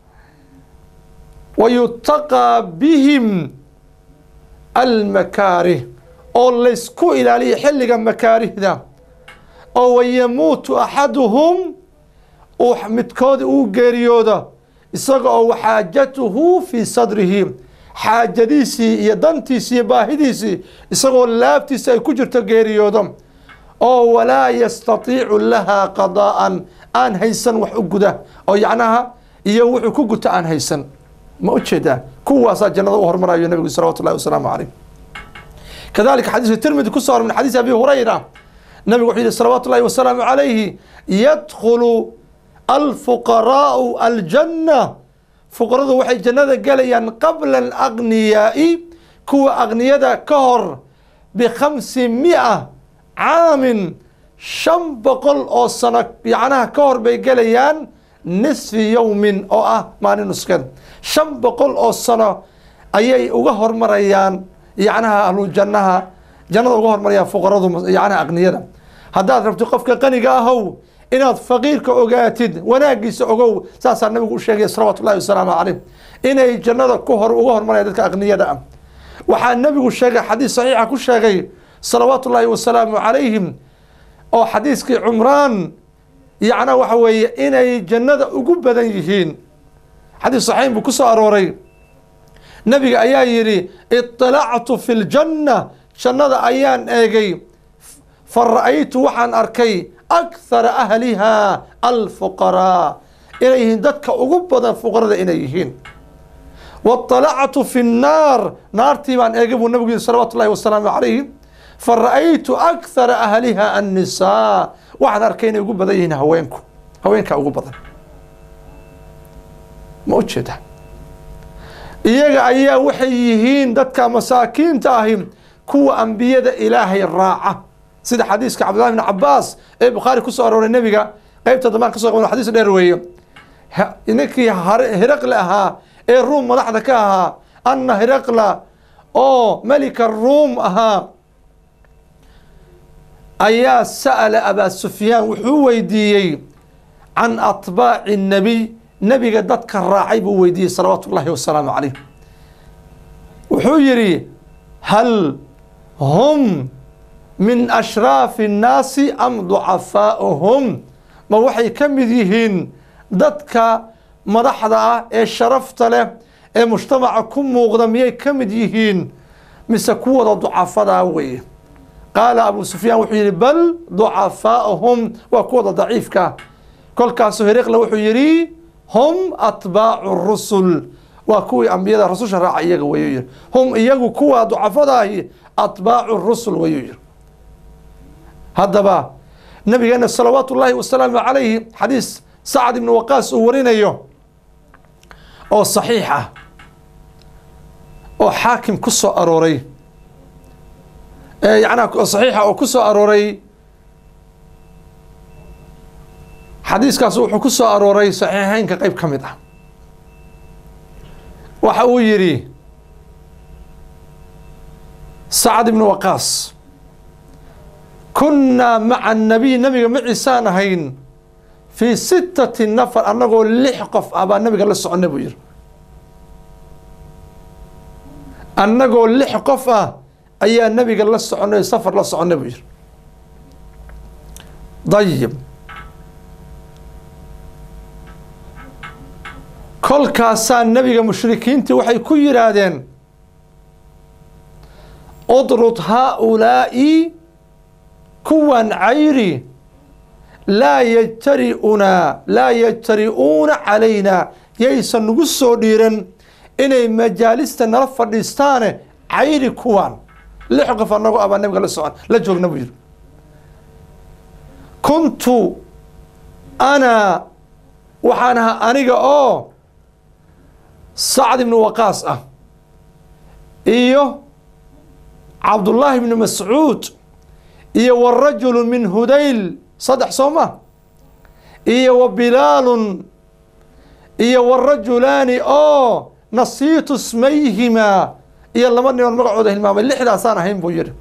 wayutaqaa bihim almakaarih oo laysku ilaaliyo xilliga makaarihda oo wayamuutu axaduhum uu midkoodi uu geeriyoodo isaga oo waxaajatuhu fii sadrihi xaajadiisii iyo dantiisii iyo baahidiisii isagoo laabtiisa ay ku jirto geeriyoodo oo walaa yastatiicu lahaa qadaa'an aan haysan wax u guda oo yacnaha iyo wuxuu ku guta aan haysan ma u jeedaa kuwaasaa jannada u hormarayo nabigu salawatu llahi wasalaamu caleyh kadalika xadiiska tirmidi ku soo min xadiis abi hurayra nabigu wuxuu yihi salawaatu llahi wasalaamu calayhi yadkhulu alfuqaraau aljanna fuqaradu waxay jannada gelayaan qabla alagniyaai kuwa agniyada ka hor bikhamsi mia caamin shan boqol oo sano yacnaha ka hor bay gelayaan nisfi yowmin oo ah maalin nuskeed shan boqol oo sano ayay uga hormarayaan yacnaha ahlu jannaha jannada uga hormarayaan fuqaradu yacnaha aqniyada haddaad rabto qofka qaniga ahow inaad faqiirka ogaatid wanaagiisa ogow saasaa nabigu u sheegaya salawaatu ullahi wasalaamu caleyh inay jannada ku hor uga hormarayaan dadka aqniyada ah waxaa nabigu sheegay xadiis saxiixa ku sheegay salawaatu ullaahi wasalaamu calayhim oo xadiiskii cumraan yacnaa waxa weeye inay jannada ugu badan yihiin xadiis saxiixin buu ku soo arooray nabiga ayaa yidhi iطalactu fi ljanna jannada ayaan eegay fa ra'aytu waxaan arkay akhara ahliha alfuqaraa inay yihiin dadka ugu badan fuqarada inay yihiin waطalactu fi nnaar naartii baan eegay buu nabigu yihi salawaatu ullahi wasalaamu calayhi fa ra'aytu akhara ahliha annisaa waxaan arkay inay ugu badan yihiin haweenku haweenkaa ugu badan ma u jeeda iyaga ayaa waxay yihiin dadka masaakiinta ahi kuwa ambiyada ilaahay raaca sida xadiiska cabdillahi bn cabaas ee bukhaari kusoo arooray nebiga qeybta dambaan ka so qaba xadiis dheer weeye ninkii hiraqle ahaa ee ruum madaxda ka ahaa anna hiraqla oo melika ruum ahaa ayaa sa'ala abaa sufyaan wuxuu weydiiyey can atbaaci nebiy nebiga dadka raacay buu weydiiyey salawaatu ullahi wasalaamu calayh wuxuu yidhi hal hum min ashraafi الnaasi am ducafaa'uhum ma waxay ka mid yihiin dadka madaxda ah ee sharafta leh ee mujtamaca ku muuqda miyay ka mid yihiin mise kuwada ducafadaa weye qaala abu sufyaan wuxuu yidhi bal ducafaa'uhum waa kuwada daciifka kolkaasu hiriqle wuxuu yidhi hum atbaacu rusul waa kuwii ambiyada rasusha raaca iyaga wayuu yihi hum iyagu kuwa ducafadaahi atbaacu rusul wayuu yihi haddaba nabigeena salawaatu ullaahi wasalaamu calayhi xadiis sacad ibnu waqaas uu warinayo oo saxiix ah oo xaakim ku soo arooray yanaa saxiixa oo ku soo arooray xadiiskaas wuxuu ku soo arooray saxiixeynka qeyb ka mid ah waxa uu yidhi sacad ibnu waqaas kunnaa maca annabiy nabiga maciisaan ahayn fii sittati nafar annagoo lix qof ah baa nabiga la soconnay buu yidhi annagoo lix qof ah ayaa nabiga la soconnay safar la soconnay buu yidhi dayib kolkaasaa nabiga mushrikiintii waxay ku yidhaahdeen udrud haa-ulaa'i kuwan cayri laa yajtari'unaa laa yajtari'uuna calaynaa yaysan nagu soo dhiiran inay majaalista nala fadhiistaane cayri kuwan lix qof anagoo abaa nabiga la socon la joogna buu yidhi kuntu ana waxaan ahaa aniga oo sacd ibnu waqaas ah iyo cabdullaahi ibnu mascuud iyo warajulu min hudayl saddex soo ma iyo wa bilaalun iyo warajulaani oo nasiitu smayhimaa iyo laba niman magacooda hilmaamay lixdaasaan ahayn buu yidhi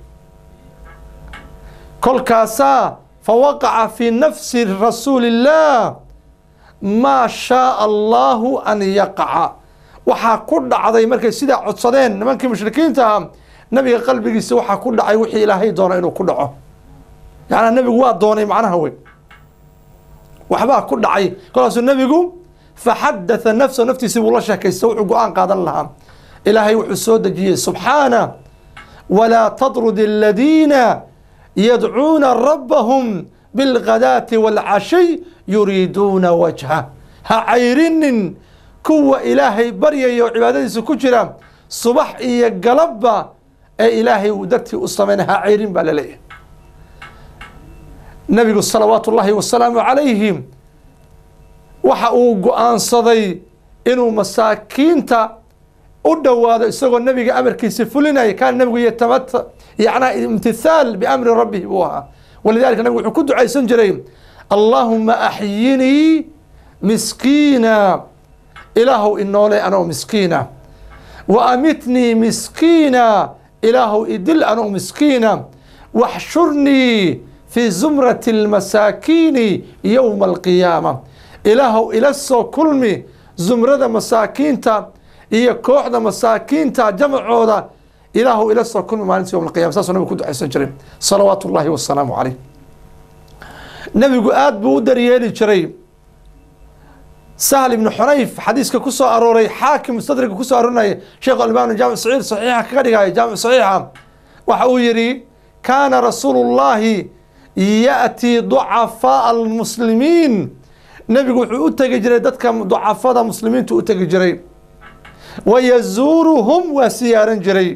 kolkaasaa fa waqaca fii nafsi rasuuli illaah maa shaaa allaahu an yaqaca waxaa ku dhacday markay sidaa codsadeen nimankii mushrikiinta ahaa nabiga qalbigiisa waxaa ku dhacay wixii ilaahay doona inuu ku dhaco yacnaa nebigu waa doonay macnaha wey waxbaa ku dhacay kolkaasuu nebigu faxadatha nafsahu naftiisii buu la sheekaysta wuxuu go-aan qaadan lahaa ilaahay wuxuu soo dejiyey subxaana walaa tatrud aladiina yadcuuna rabbahum bilghadaati waalcashiy yuriiduuna wajha ha cayrinin kuwa ilaahay baryaya oo cibaadadiisa ku jira subax iyo galabba ee ilaahay uu dartii u sameynay ha cayrin baa laleeyahay nabigu salawaatu ullaahi wasalaamu calayhi waxa uu go-aansaday inuu masaakiinta u dhowaado isagoo nabiga amarkiisa fulinaya kaana nabigu yatamata yacnaa imtithaal biamri rabbihi buu ahaa walidalika nabigu wuxuu ku ducaysan jiray allaahuma axyinii miskiina ilaahow inoole anoo miskiina wa amitnii miskiina ilaahow idil anoo miskiina waxshurnii fii zumrati almasaakiini yowma alqiyaama ilaahow ila soo kulmi zumrada masaakiinta iyo kooxda masaakiinta jamacooda ilaahow ila soo kulmi maalinta yowma alqiyama saasuu nabigu ku ducaysan jiray salawaatu ullaahi wasalaamu caleyh nebigu aada buu u daryeeli jiray sahl ibnu xunayf xadiiska ku soo arooray xaakim mustadriga ku soo aroorinaya sheekh albani jaamic saciid saxiixa kaga dhigaya jaamic saxiixa waxa uu yidhi kaana rasuulu llaahi ya'tii ducafaaa almuslimiin nebigu wuxuu u tegi jiray dadka ducafada muslimiintu u tegi jiray wa yazuuruhum waa siyaaran jiray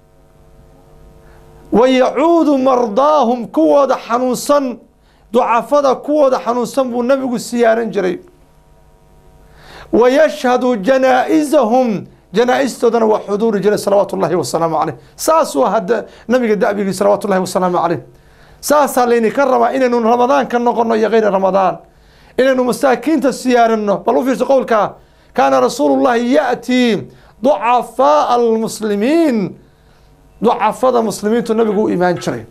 wa yacuudu mardaahum kuwooda xanuunsan ducafada kuwooda xanuunsan buu nebigu siyaaran jiray wa yashhadu janaa-isahum janaa-istoodana waa xuduuri jiray salawaatu ullaahi wasalaamu caleyh saasuu hadda nabiga da'bigii salawaatu ullahi wasalaamu caleyh saasaa laynika rabaa inaynu ramadaan ka noqono iyo kayri ramadaan inaynu masaakiinta siyaaranno bal u fiirso qowlkaa kaana rasuulu llahi ya'tii ducafaaa almuslimiin ducafada muslimiintu nabigu u imaan jiray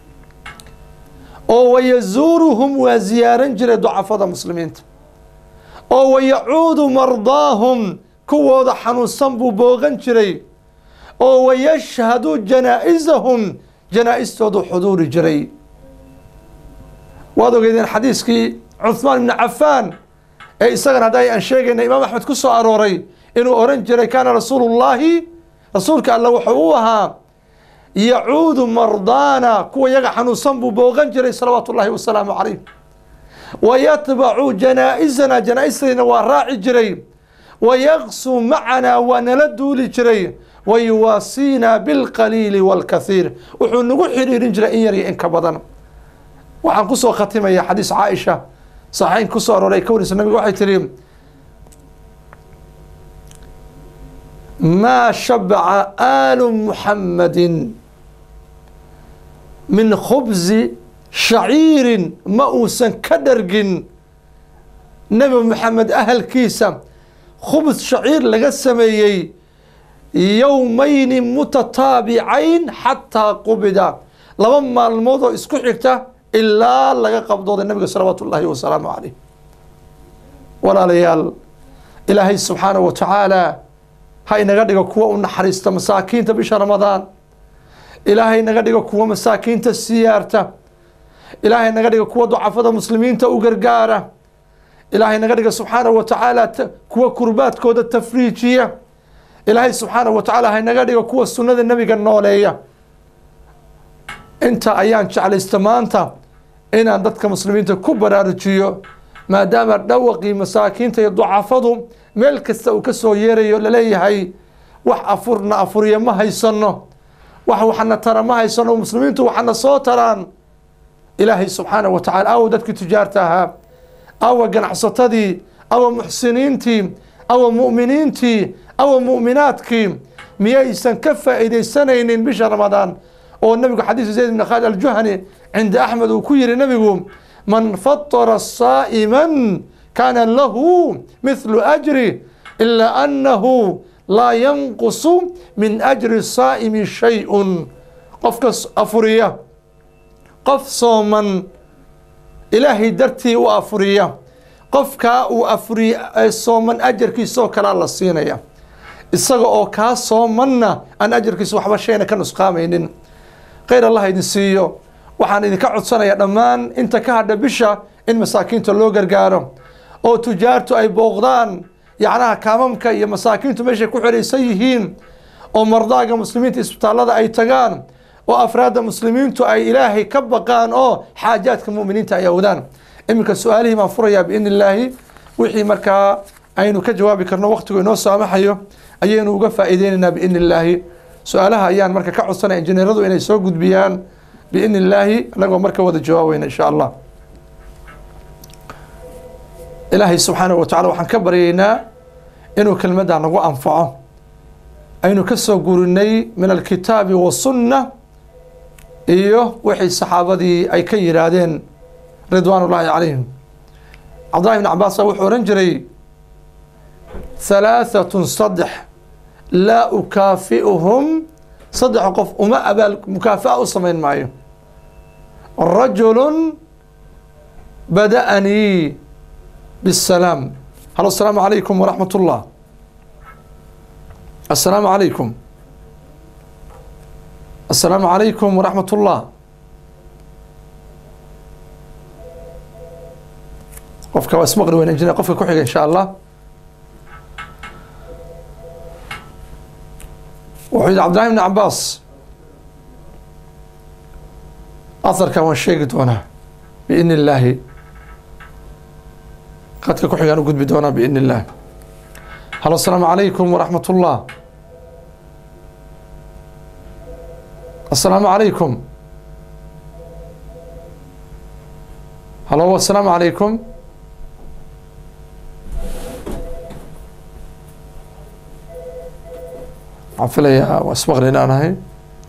oo wayazuuruhum waa ziyaaran jiray ducafada muslimiinta oo wayacuudu mardaahum kuwooda xanuunsan buu boogan jiray oo wayashhadu janaa-isahum janaa-istoodu xuduuri jiray waad ogeydeen xadiiskii cuhmaan ibni cafaan ee isagana hadda aan sheegayna imaam axmed ku soo arooray inuu oran jiray kaana rasuulu llaahi rasuulka alla wuxuu u ahaa yacuudu mardaana kuwa yaga xanuunsan buu boogan jiray salawaatu ullaahi wasalaamu calayh wa yatbacu janaa-isana janaa-istayna waa raaci jiray wa yaqsu macanaa waa nala duuli jiray wa yuwaasiina bilqaliili waalkathiir wuxuu nagu xidhiirin jiray in yar iyo in ka badan waxaan kusoo khatimaya xadiis caaisha saxeyn kusoo arooray ka warisa nabiga waxay tihi maa shabaca aalu muxammadin min khubsi shaciirin ma uusan ka dhargin nebi moxamed ahalkiisa khubs shaciir laga sameeyey yowmayni mutataabicayn xataa qubida laba maalmood oo isku xigta ilaa laga qabdooday nabiga salawaatu ullaahi wasalaamu caleyh walaalayaal ilaahay subxaanahu wa tacaala ha inaga dhigo kuwa u naxariista masaakiinta bisha ramadaan ilaahay naga dhigo kuwa masaakiinta siyaarta ilaahay naga dhigo kuwa ducafada muslimiinta u gargaara ilaahay naga dhiga subxaanahu wa tacaala kuwa kurbaadkooda tafriijiya ilaahay subxaanahu wa tacaala haynaga dhigo kuwa sunnada nebiga nooleeya inta ayaan jeclaysta maanta inaan dadka muslimiinta ku baraarujiyo maadaama dhawaqii masaakiinta iyo ducafadu meel kasta uu ka soo yeerayo laleeyahay wax afurna afuriya ma haysano wax waxna tara ma haysano muslimiintu waxana soo taraan ilaahay subxaanahu wa tacala awa dadkii tujaarta ahaa awa ganacsatadii awa muxsiniintii awa mu'miniintii awa mu'minaadkii miyaysan ka faa'iidaysanaynin bisha ramadaan oo nabigu xadiisu zayd bn khaalid aljuhani cinda axmed uu ku yihi nabigu man fatara saa'iman kaana lahu mithlu ajri ilaa annahu laa yanqusu min ajri saa'imi shay-un qofka afuriya qof sooman ilaahay dartii u afuriya qofkaa uu afuriye ee sooman ajarkiisa oo kalea la siinaya isaga oo kaa soomanna aan ajarkiisa waxba shayna ka nusqaamaynin khayr allah idin siiyo waxaan idinka codsanayaa dhammaan inta ka hadha bisha in masaakiinta loo gargaaro oo tujaartu ay booqdaan yacnaha kaamamka iyo masaakiintu meeshay ku xiraysan yihiin oo mardaaga muslimiinta isbitaallada ay tagaan oo afraadda muslimiintu ay ilaahay ka baqaan oo xaajaadka mu'miniinta ay awdaan iminka su-aalihii baan furayaa biidni illaahi wixii markaa aynu ka jawaabi karno waqtigu inoo saamaxayo ayaynu uga faa'iideynaynaa biidni illaahi su-aalaha ayaan marka ka codsanaya injineeradu inay soo gudbiyaan biidni illaahi annagoo marka wada jawaabayna insha allah ilaahay subxaanahu wa tacala waxaan ka baryaynaa inuu kelmaddaa nagu anfaco aynu ka soo gurinay min alkitaabi wasunna iyo wixii saxaabadii ay ka yidhaahdeen ridwaan ullaahi calayhim cabdullahi bn cabaasa wuxuu odhan jiray halaahatun saddex laa ukaafi'uhum saddex qof uma abaal mukaafa'a u samayn maayo rajulun bada'anii bisalaam halo asalaamu calaykum waraxmat ullah السلام عليكم السلام عليكم ورحمة الله qofka waa ismaqli weyn injineer qofka ku xiga insha allah wuxuu yidhi cabdillahi bn cabaas aharkan waan sheegi doonaa biidni illaahi qadka ku xigaan u gudbi doonaa biidni illah halo asalaamu calaykum waraxmat ullah السلام عليكم هلو السلام عليكم عفليا واسمغلنا أنا هاي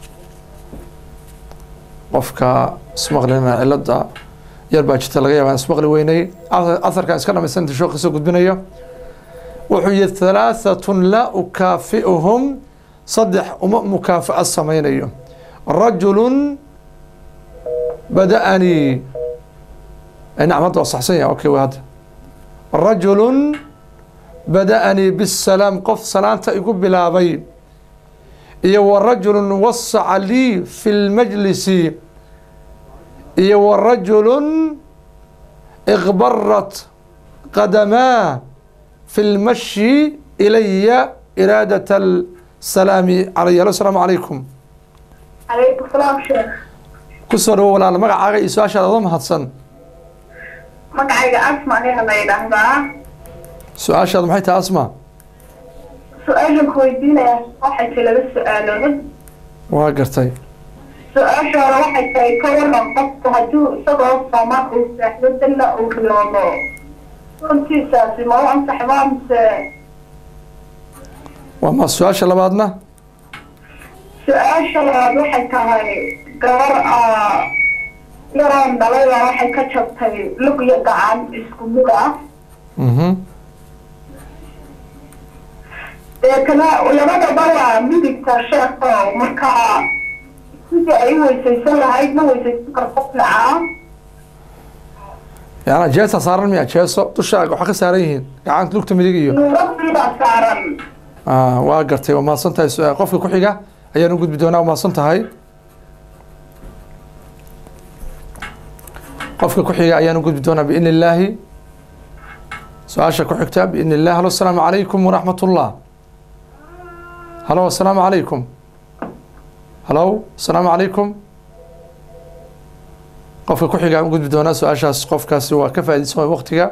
qofka ismaqlina cilada yar baa jirta laga yaaba ismaqli weynay aharkan iska dhamaysanta shoo kasoo gudbinayo wuxuu yihi halaahatun laa ukaafi'uhum saddex uma mukaafa'a samaynayo rajulun bada'anii nacam hadda waa saxsan yaha okay waa hadda rajulun bada'anii bisalaam qof salaanta igu bilaabay iyo wa rajulun wasaca lii fi lmajlisi iyo wa rajulun iqbarat qadamaa fi lmashi ilaya iraadat asalaami calaya alo asalaamu calaykum calaykum salaam sheekh kusoo dhawo walaal magacaaga iyo su-aashaada oda mahadsan magacayga asma ayaa la yidhaahdaa su-aashaada maxay tahay asma su-aashan ku weydiinaya waxay tahay laba su-aalood waa gartay su-aasha hore waxay tahay ka waran qofku hadduu isagoo soomaan uu seexdo dalla uu riyoodo runtiisaasi ma u ansaxbaa mise waa ma su-aasha labaadna su-aasha labaad waxay tahay gabar ah yaroon dhalayda waxay ka jabtay lug iyo gacan isku mid ah mhm deetana labadaba waa midigta sheeko markaa sidii ay u weysaysan lahayd ma weysaysan karto fiican yaana jeesa saaran miya jeeso dusha waxaa ka saaran yihiin gacanta lugta midig iyo nuuradiibaa saaran Ah, waa gartay waa mahadsan tahay su- qofka ku xiga ayaan u gudbi doonaa waa mahadsan tahay qofka ku xiga ayaan u gudbi doonaa biidni illaahi su-aasha ku xigta biidni illah halo asalaamu calaykum waraxmat ullah halo asalaamu calaykum halo asalaamu calaykum qofka ku xiga aan u gudbi doonaa su-aashaas qofkaasi waa ka faaidaysan waqtiga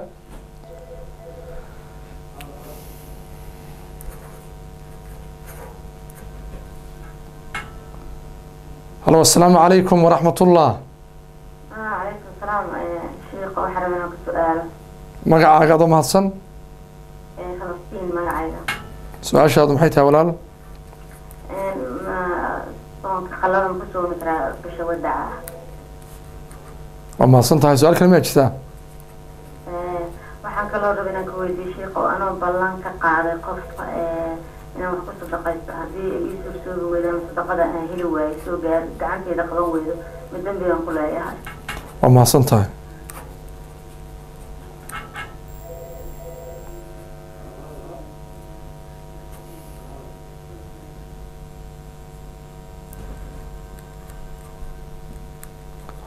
halo asalaamu calaykum waraxmat ullah عليكم السلام شيخ وحرم أنا سؤال magacaaga adoo mahadsan فلسطين ما عايزة su-aashaadu maxay tahay walaal ما صوت خلونا نفسه مثل بش ودع waa mahadsan tahay su-aal kale miyaa jirtaa waxaan kaloo rabay inaan ka weydiiyo sheekh oo anoo ballan ka qaaday qofka inaan wax ku sadaqaysto haddii ii suursoobi weydo ama sadaqada aan heli waayo soo gaar gacanteeda qaban weydo ma dembigaan ku leeyahay waa mahadsan tahay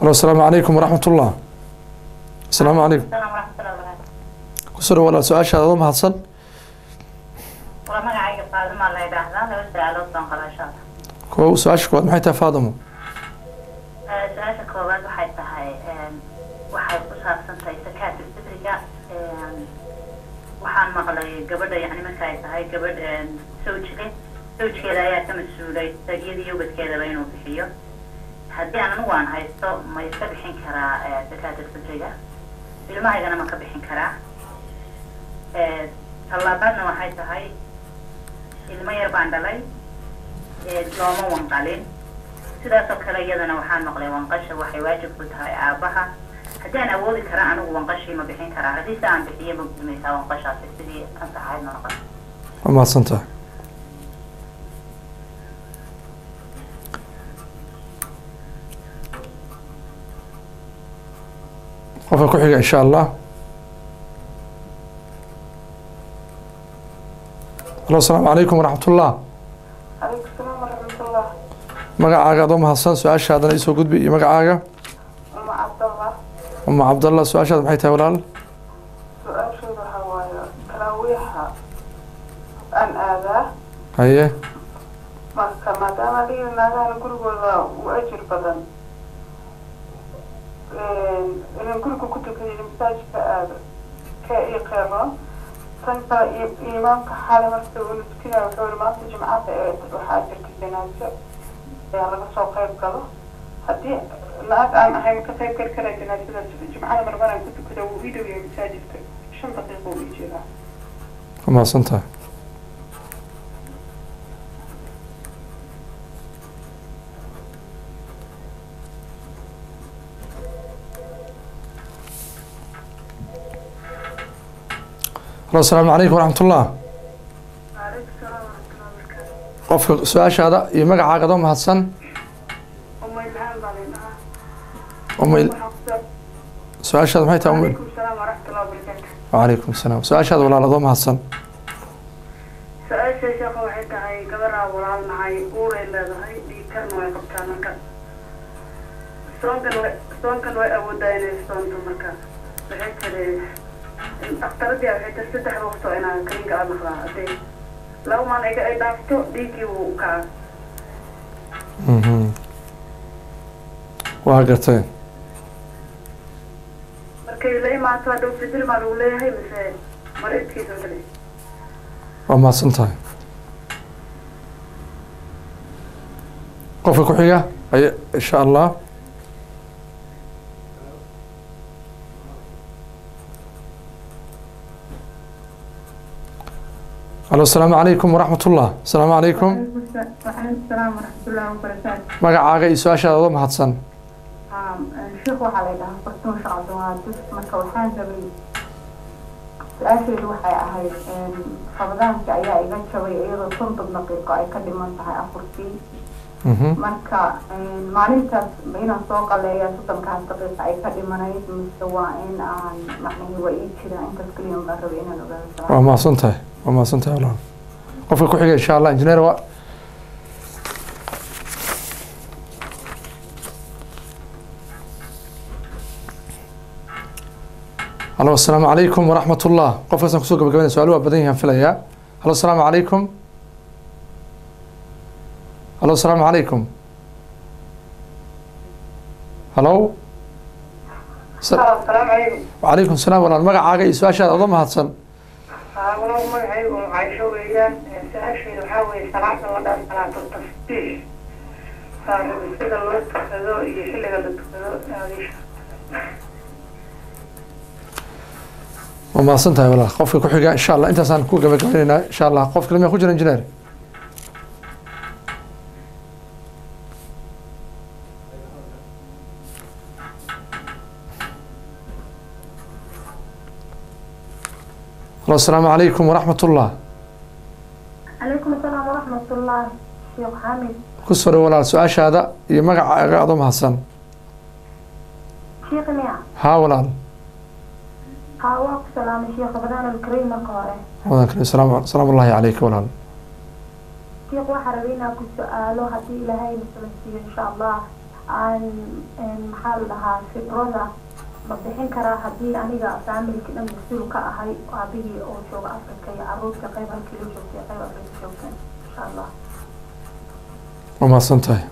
halo asalaamu calaykum waraxmat ullah asalaamu calaykum السلام ورحمة الله وبركاته kusoo dhawaada su-aashaada adoo mahadsan waa magacayga faadima la yidhaahdaa laba su-aalood baan qabaa insha allah kow su-aasha koowaad maxay tahay faadamo Eh, su-aasha koowaad waxay tahay em, waxay ku saabsan tahay sakaatu fitriga em, waxaan maqlay gabadha yani marka ay tahay gabadh em, sawjige sawjkeeda ayaa ka mas-uulay iyada iyo ubadkeedaba inuu bixiyo haddii aan anigu aan haysto ma iska bixin karaa eh, sakaatu fitriga ilmahaygana ma ka bixin karaa Eh, tallaabaadna waxay tahay ilmo yar baan dhalay ee looma wanqalin sidaas oo kale iyadana waxaan maqlay wanqasha waxay waajib ku tahay aabaha haddii aan awoodi kara anigu wanqashii ma bixin karaa haddii se aan bixiyo ma gudmaysaa wanqashaasi sidii ansaxayd ma noqon waa mahadsan tahay qofka ku xiga insha allah halo asalaamu calaykum waraxmat ullah calaykum salaam waraxmatullah magacaaga adoo mahadsan su-aashaadana isoo gudbi iyo magacaaga uma cabdallah uma cabdallah su-aashaada maxay tahay walaal su-aashooda waxaa waaye taraawiixa aan aadaa haye marka maadaama liga naagahan gurigooda u ajir badan inaan guriga ku tukadin masaajidka aado ka ii qeebo tan kale i- imaamka xale marka uu tukinaya wuxuu yihi maanta jimcada ee waxaa jirta janaaso ayaa laga soo qeyb galo haddii la-ag aan ahayn ka qeyb gali karaa janaasadaas jimcada marmaraan ku tukada wuu ii dhowyahay masaajidka shan daqiiqa uu ii jiraa waa mahadsan tahay halo asalaamu calaykum waraxmat ullah waaleykum salaam waraxmatullahi wabarakaatu qofka su-aashaada iyo magacaaga adoo mahadsan umaylahaan baa laydhahaa umay su-aashaada maxay tahay umay calaykum salaam waraxmatullahi wabarakaatu wacalaykum asalaam su-aashaada walaal adoo mahadsan su-aasha sheekha waxay tahay gabaraa walaal nahay uuray leedahay dhiigkarna way qabtaa marka soonkan way soonkan way awoodaa inay soonto marka waxay tiri dhakhtaradii waxay tiri saddex waqto inaa kaniinka aad naqdaa hadday laba maalin iga ay dhaafto dhiiggii wuu u kacaa Mhm. waa garteen markay la imaato hadhow fidil maa lagu leeyahay mise mar idkiisa kale waa mahadsan tahay qofka ku xiga ay insha allah halo asalaamu calaykum waraxmat ullah asalaamu calaykum وعليكم السلام ورحمة الله وبركاته magacaaga iyo su-aashaada adoo mahadsan sheekh waxaa la yidhahaa fartuun shacabduwaa dus marka waxaan rabay su-aasheedu waxay ahayd rabadaanka ayaa iga jabay iyadoo soddon daqiiqo ay ka dhiman tahay afartii Mhm. marka maalintaas ma inaan soo qaleeya soddonkaas daqiiqa ay ka dhimanayd mise waa in aan macnahi waa ii jiraan intaas keliya baan rabay inaan ogaado waa mahadsan tahay waa mahadsan tahay walaal qofka ku xiga insha allah injineer waa halo asalaamu calaykum waraxmat ullah qofkaasaan kusoo gabagabanaya su-aalo waa badan yahaan filayaa halo asalaamu calaykum halo asalaamu calaykum halo Sa- asalaamu calaykum wacalaykum salaam walaal magacaaga iyo su-aashaada adoo mahadsan walaal magacaygu caysho weeyaan su-aasheedu waxaa weeye salaada la dhaa salaatu tasbiix sida loo tukado iyo xilliga la tukado aadisha waa mahadsan tahay walaal qofka ku xiga insha allah intaasaan ku gabagabaynaynaa insha allah qof kale miyaa ku jira injineer halo asalaamu calaykum waraxmat ullah calaykum asalaam waraxmat ullah sheekh xamid ku soo dhow walaal su-aashaada iyo magacaaga adoo mahadsan sheekh miya haa walaal haa waa ku salaamay sheekh rabadaan alkariim marka hore ramadan kariim salaam salaam ullahi calayka walaal sheekh waxaa rabay inaan ku su-aalo haddii ilaahay nasala siiyo insha allah aan maxaa la dhahaa fibrada ma bixin karaa haddii aniga faamilki dhan mas-uul ka ahay aabihii oo jooga afrika iyo caruurta qayb halkii la joogtay qayb afrika joogteen insha allah waa mahadsan tahay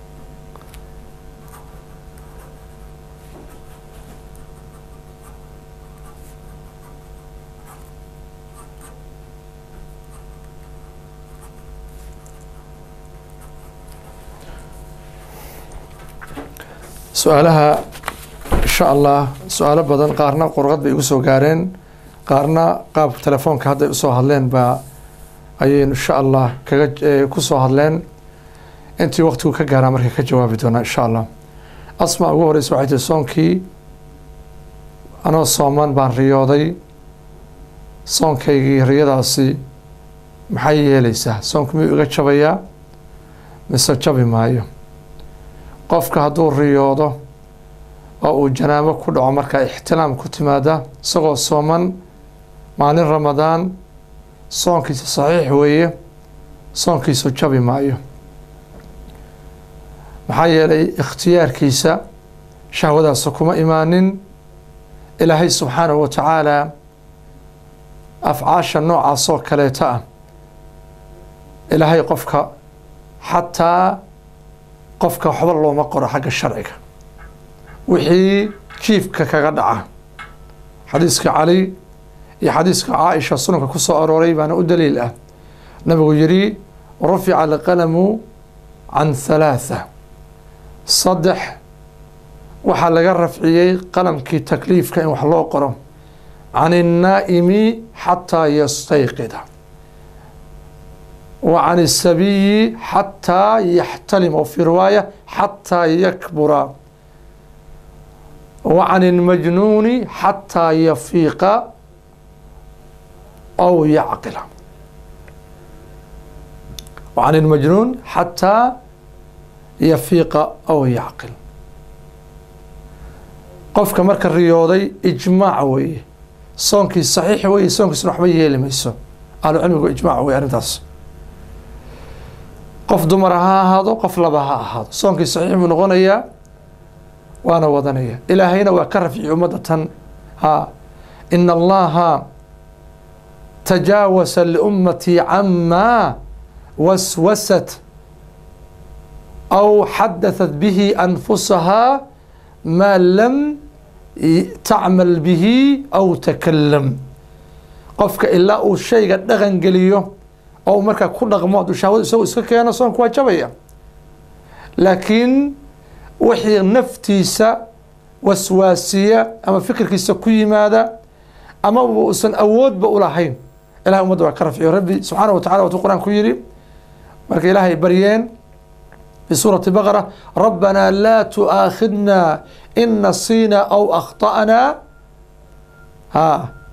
su-aalaha insha allah su-aalo badan qaarna qurqad bay igu soo gaareen qaarna qaab telefoonka hadday usoo hadleen baa ayaynu insha allah kaga eh, ku soo hadleen intii waqtigu ka gaaraa marka ka jawaabi doonaa insha allah asma ugu horeysa waxay tihi soonkii anoo sooman baan riyooday soonkaygii riyadaasi maxay yeeleysaa soonku miyuu iga jabayaa mise jabi maayo qofka hadduu riyoodo oo uu janaabo ku dhaco markaa ixtilaam ku timaada isagoo sooman maalin ramadaan soonkiisa saxiix weeye soonkiisu jabi maayo maxaa yeelay ikhtiyaarkiisa shahwadaasa kuma imaanin ilaahay subxaanahu wa tacaala afcaasha noocaasoo kaleeta ah ilaahay qofka xataa qofka waxba looma qoro xagga sharciga wixii jiifka kaga dhaca xadiiska cali iyo xadiiska caaisha sunanka ku soo arooray baana u daliil ah nabigu yidhi rufica alqalamu can halaatha saddex waxaa laga rafciyey qalamkii takliifka in wax loo qoro can الnaa'imi xataa yastayqida wa can الsabiyi xataa yaxtalima fi riwaaya xataa yakbura wa can اlmajnuuni xataa yafiiqa aw yacqila wa can اlmajnuun xataa yafiiqa aw yacqil qofka marka riyooday ijmaac weeye soonkii saxiix weeye soonkiisuna waxba yeeli mayso ahlu cilmigu ijmaac weye arrintaas qof dumara ha ahaado qof laba ha ahaado soonkii saxiix buu noqonayaa waana wadanaya ilaahayna waa ka rafciy ummadda tan ha ina allaha tajaawasa liummatii camaa waswasat aw xadaثat bihi anfusahaa maa lam tacmal bihi aw takalam qofka ilaa uu shayga dhaqan geliyo oo markaa ku dhaqmo hadduu shahwada isagu iska keeno soonku waa jabaya laakiin wixii naftiisa waswaasiya ama fikirkiisa ku yimaada ama uusan awoodba ulahayn ilahay umadda waa ka rafciyo rabbi subxaana wa tacala watuu qur-aan ku yidhi marka ilaahay baryeen في سورة بقرة ربنا لا تؤاخذنا إن نسينا أو أخطأنا ها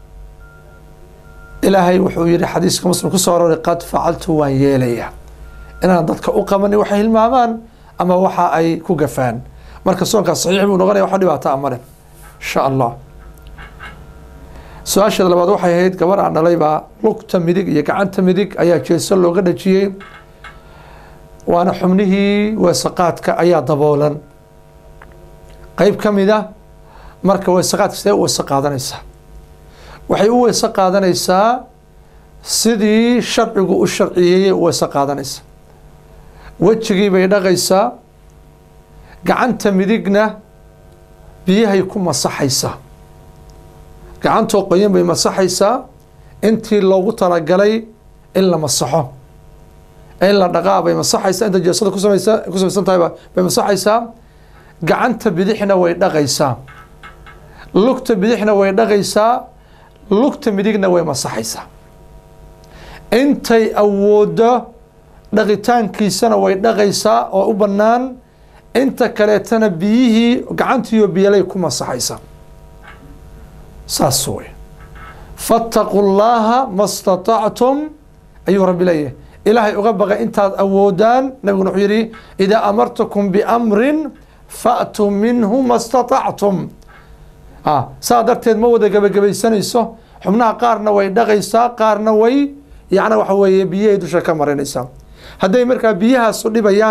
إلهي وحو يري حديثك مسلم كسر قد فعلت وان يليا إن أنا ضدك أقمني وحي المامان أما وحا أي كوغفان مركز سونك صحيح من غني وحدي باتا أمره إن شاء الله su-aasheeda labaad waxay ahayd gabar aan dhalay baa lugta midig iyo gacanta midig ayaa jeeso looga dhajiyey waana xubnihii weesaqaadka ayaa daboolan qeyb ka mid a marka weesaqaadka sidee u weese qaadanaysaa waxay u weese qaadanaysaa sidii sharcigu u sharciyeeyey u weese qaadanaysaa wejigii bay dhaqaysaa gacanta midigna biyahay ku masaxaysaa gacantoo qoyan bay masaxaysaa intii loogu talagalay in la masaxo in la dhaqaa bay masaxaysaa inta jeesada kusamaysa ku samaysan tahay bay masaxaysaa gacanta bidixna way dhaqaysaa lugta bidixna way dhaqaysaa lugta midigna way masaxaysaa intay awooddo dhaqitaankiisana way dhaqaysaa oo u bannaan inta kaleetana biyihii gacantiiyo biyalay ku masaxaysaa saas wey fattaquu llaaha ma statactum ayuu rabbi leeyahay ilaahay uga baqay intaad awoodaan nabiguna wuxuu yidhi idaa amartukum biamrin fa'tuu minhu ma statactum saa darteed ma wada gebagabaysanayso xubnaha qaarna way dhaqaysaa qaarna way yacna waxa weeye biyahay dusha ka marinaysaa hadday markaa biyahaasu dhibayaan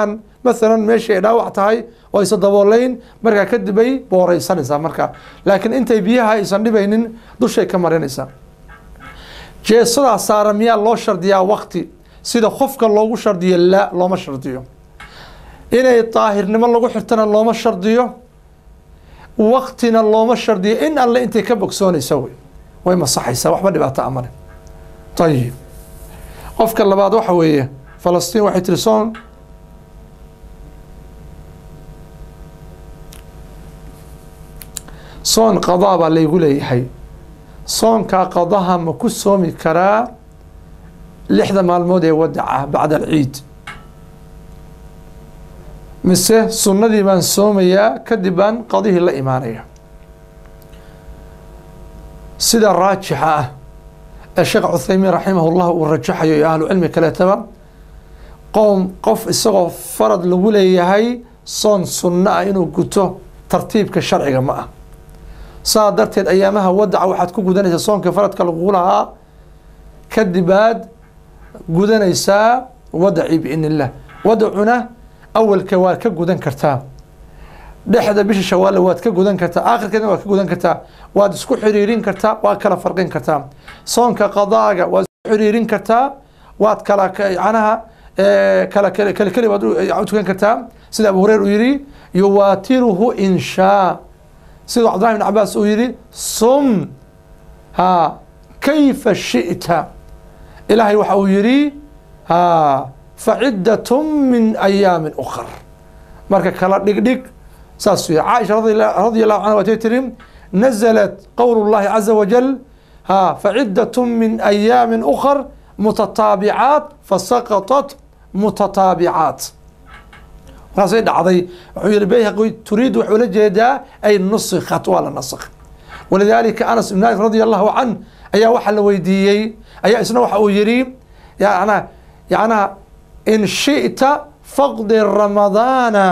maalan meeshii ay dhaawac tahay oo aysan daboolayn markaa kadib ay booreysanaysaa markaa laakiin intay biyaha aysan dhibaynin dushay ka marinaysaa jeesadaa saara miyaa loo shardiyaa wakti sida qofka loogu shardiyo laa looma shardiyo inay daahirnimo lagu xirtana looma shardiyo waktina looma shardiyo in alle intay ka bogsoonaysa wey way masaxaysaa waxba dhibaato amale ayib qofka labaad waxa weeye falastiin waxay tiri soon soon qadaa baa laygu leeyahay soonkaa qadaha ma ku soomi karaa lixda maalmood ee wadaca bacda alciid mise sunnadii baan soomayaa kadib baan qadihii la imaanaya sida raajixa ah ee sheekh cuthaymiin raximah llah uu rajaxayo iyo ahlu cilmi kaleetaba qowm qof isagoo farad lagu leeyahay soon sunno ah inuu guto tartiibka sharciga ma ah saa darteed ayaamaha wadaca waxaad ku gudanaysaa soonka faradka lagugu lahaa kadib aad gudanaysaa wadacii biidn illah wadacuna awalka waad ka gudan kartaa dhexda bisha shawaalla waad ka gudan kartaa aakhirkeedna waad ka gudan kartaa waad isku xiriirin kartaa waad kala farqin kartaa soonka qadaaga waad isku xiriirin kartaa waad kala canaha kala kala keli waad u tukan kartaa sida abu hureyr uu yihi yuwaatiruhu in shaa sida cabdillahi bn cabaas uu yihi sum ha kayfa shi'ta ilaahay waxa uu yihi ha faciddat min ayaamin ukar marka kala dhigdhig saas wey caaisha radi allahu canha waatay tiri nazalat qowl llahi caza wajal ha faciddat min ayaamin ukar mutataabicaat fasaqatat mutataabicaat markaasay dhacday wuxuu yihi bayhaqi turiid wuxuu la jeedaa ay nusikhat waa la nasakh walidaalika anas ibn malik radi allahu can ayaa waxaa la weydiiyey ayaa isna waxa uu yihi yana yacnaha in shi'ta faqdi ramadaana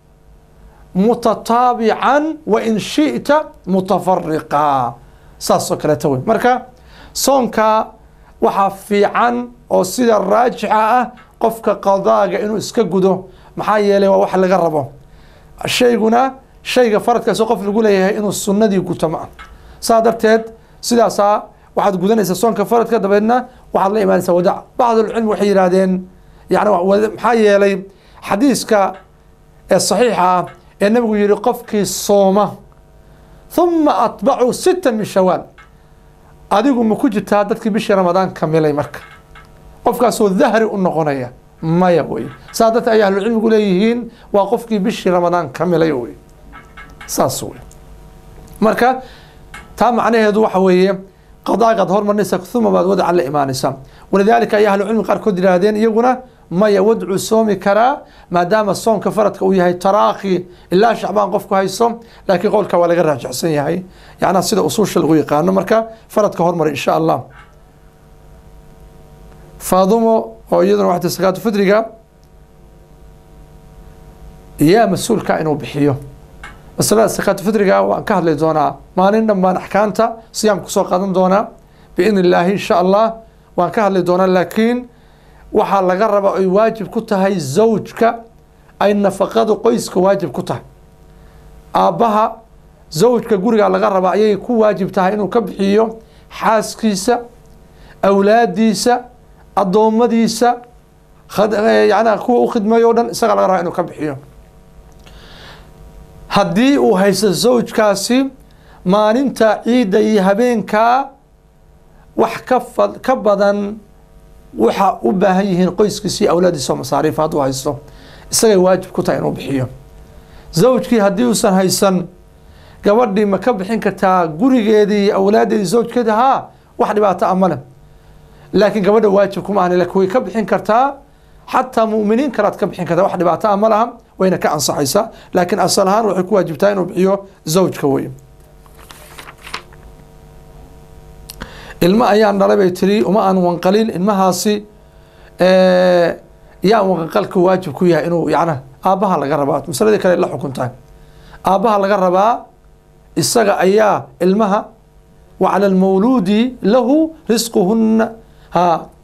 mutataabican wa in shi'ta mutafariqa saasoo kaleeta wey marka soonka waxaa fiican oo sida raajixa ah qofka qadaaga inuu iska gudo maxaa yeelay waa wax laga rabo shayguna shayga faradkaasoo qof lagu leeyahay inuu sunnadii guto ma ah saa darteed sidaasaa waxaad gudanaysaa soonka faradka dabeedna waxaad la imaanaysaa wadac bacdulcilmi waxay yidhaahdeen yani maxaa yeelay xadiiska ee saxiixa ah ee nabigu yihi qofkii sooma huma atbacu sita min shawaal adigu ma ku jirtaa dadkii bishii ramadaan kamilay marka qofkaasoo dahri u noqonaya maya wey saa darteed ay ahlucilmigu leeyihiin waa qofkii bishii ramadaan kamilay wey saas wey marka taa macnaheedu waxa weeye qadaagaad hormarinaysa uma baad wadaca la imaanaysa walidaalika ay ahlucilmi qaarkood yihaahdeen iyaguna maya wadcu soomi karaa maadaama soonka faradka uu yahay taraakhi ilaa shacbaan qofku hayso laakiin qowlka waa laga raajixsan yahay yacnaa sida usuusha lagu yaqaano marka faradka hormari insha allah faadumo oo iyaduna waxta sakaatu fidriga yaa mas-uulka inuu bixiyo masalada sakaatu fidriga waan ka hadli doonaa maalin dhan baan axkaamta siyaamka kusoo qaadan doonaa biidn illaahi insha allah waan ka hadli doonaa laakiin waxaa laga rabaa ay waajib ku tahay zawjka ay nafaqadu qoyska waajib ku tahay aabbaha zawjka guriga laga rabaa ayay ku waajib tahay inuu ka bixiyo xaaskiisa awlaadiisa addoommadiisa yana kuwa u khidmeeyo o dhan isagaa laga rabaa inuu ka bixiyo haddii uu haysto zawjkaasi maalinta ciidda iyo habeenkaa wax ka fa ka badan waxa u baahan yihiin qoyskiisa iyo awlaadiisa oo masaariif hadduu haysto isagay waajib ku tahay inuu bixiyo zawjkii haddii uusan haysan gabadhii ma ka bixin kartaa gurigeedii iyo awlaadeedii zawjkeedi haa wax dhibaato a male laakiin gabadha waajib kuma ahni lakin way ka bixin kartaa xataa mu'miniin kalead ka bixin kartaa wax dhibaato a ma laha wayna ka ansaxaysaa laakiin asal ahaan waxay ku waajibtaa inuu bixiyo zawjka wey ilmo ayaan dhalay bay tiri uma aan wanqalin ilmahaasi yaa wanqalka waajib ku yahay inuu yana aabbaha laga rabaa masaladii kale la xukuntahay aabbaha laga rabaa isaga ayaa ilmaha wa cala almawluudi lahu risquhunna ha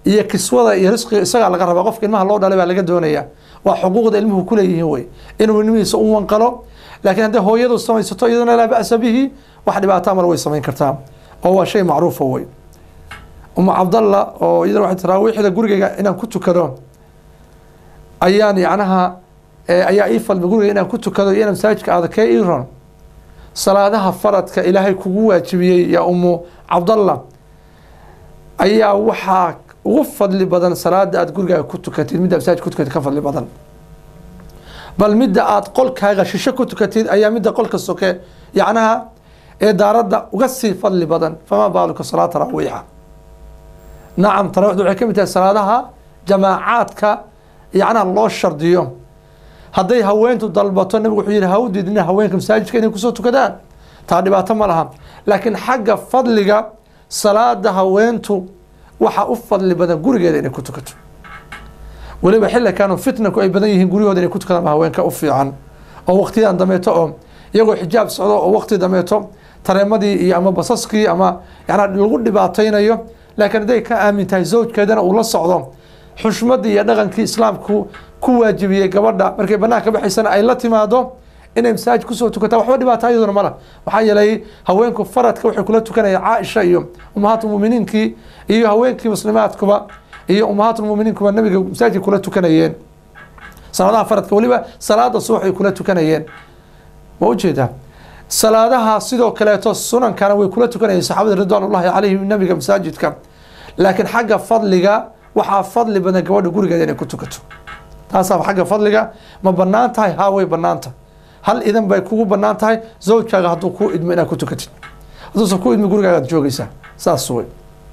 iyo kiswada iyo risqiga isagaa laga rabaa qofka ilmaha loo dhalay baa laga doonaya waa xuquuqda ilmuhu kuleeyihiin wey inuu ilmihiisa u wanqalo laakiin hadday hooyadu samaysato iyaduna laa ba'sa bihi wax dhibaato male way samayn kartaa oo waa shay macruufa wey umu cabdalla oo iyadana waxay taraawiixda gurigayga inaan ku tukado ayaan yacnaha ayaa ii falmay guriga inaan ku tukado iyo inaan masaajidka aada kee ii ron salaadaha faradka ilaahay kugu waajibiyey yaa umu cabdalla ayaa waxaa ugu fadli badan salaada aada gurigaaga ku tukatid midda masaajid ku tukatid ka fadli badan bal midda aada qolkaaga shisho ku tukatid ayaa midda qolka soke yacnaha ee daaradda uga sii fadli badan famaa baaluka salaad taraawiixa nacam taraawixdu waxay ka mid tahay salaadaha jamaacaadka yacnaha loo shardiyo hadday haweentu dalbato nabigu wuxuu yihi ha u diidina haweenka masaajidka inay kusoo tukadaan taa dhibaato ma laha laakiin xagga fadliga salaada haweentu waxaa u fadli badan gurigeeda inay ku tukato weliba xillikan fitnaku ay badan yihiin guryahooda inay ku tukadaan haweenka u fiican oo waqtiyadan dameeto oo iyagoo xijaab socdo oo waqti dameeto tareemadii iyo ama basaskii ama yana lagu dhibaataynayo laakiin hadday ka aamin tahay zawjkeedana uu la socdo xushmadii iyo dhaqankii islaamku ku waajibiyey gabadha markay banaanka baxaysana ay la timaado inay masaajid kusoo tukataa waxba dhibaata iyaduna mala waxaa yeelay haweenku faradka waxay kula tukanayaan caaisha iyo ummahaatulmuminiinkii iyo haweenkii muslimaadkuba iyo ummahaatulmuminiinkuba nabiga masaajidka kula tukanayeen salaadaha faradka weliba salaada subax ay kula tukanayeen ma ujeedaa salaadaha sidoo kaleeto sunankana way kula tukanayeen saxaabada ridwaan ullahi calayhim nabiga masaajidka laakiin xagga fadliga waxaa fadli badan gabadha gurigeeda inay ku tukato taasaa xagga fadliga ma banaan tahay haa way banaanta hal idan bay kugu banaan tahay zawjkaaga hadduu kuu idmo inaad ku tukatid hadduusan ku idmi gurigaagaad joogeysaa saas wey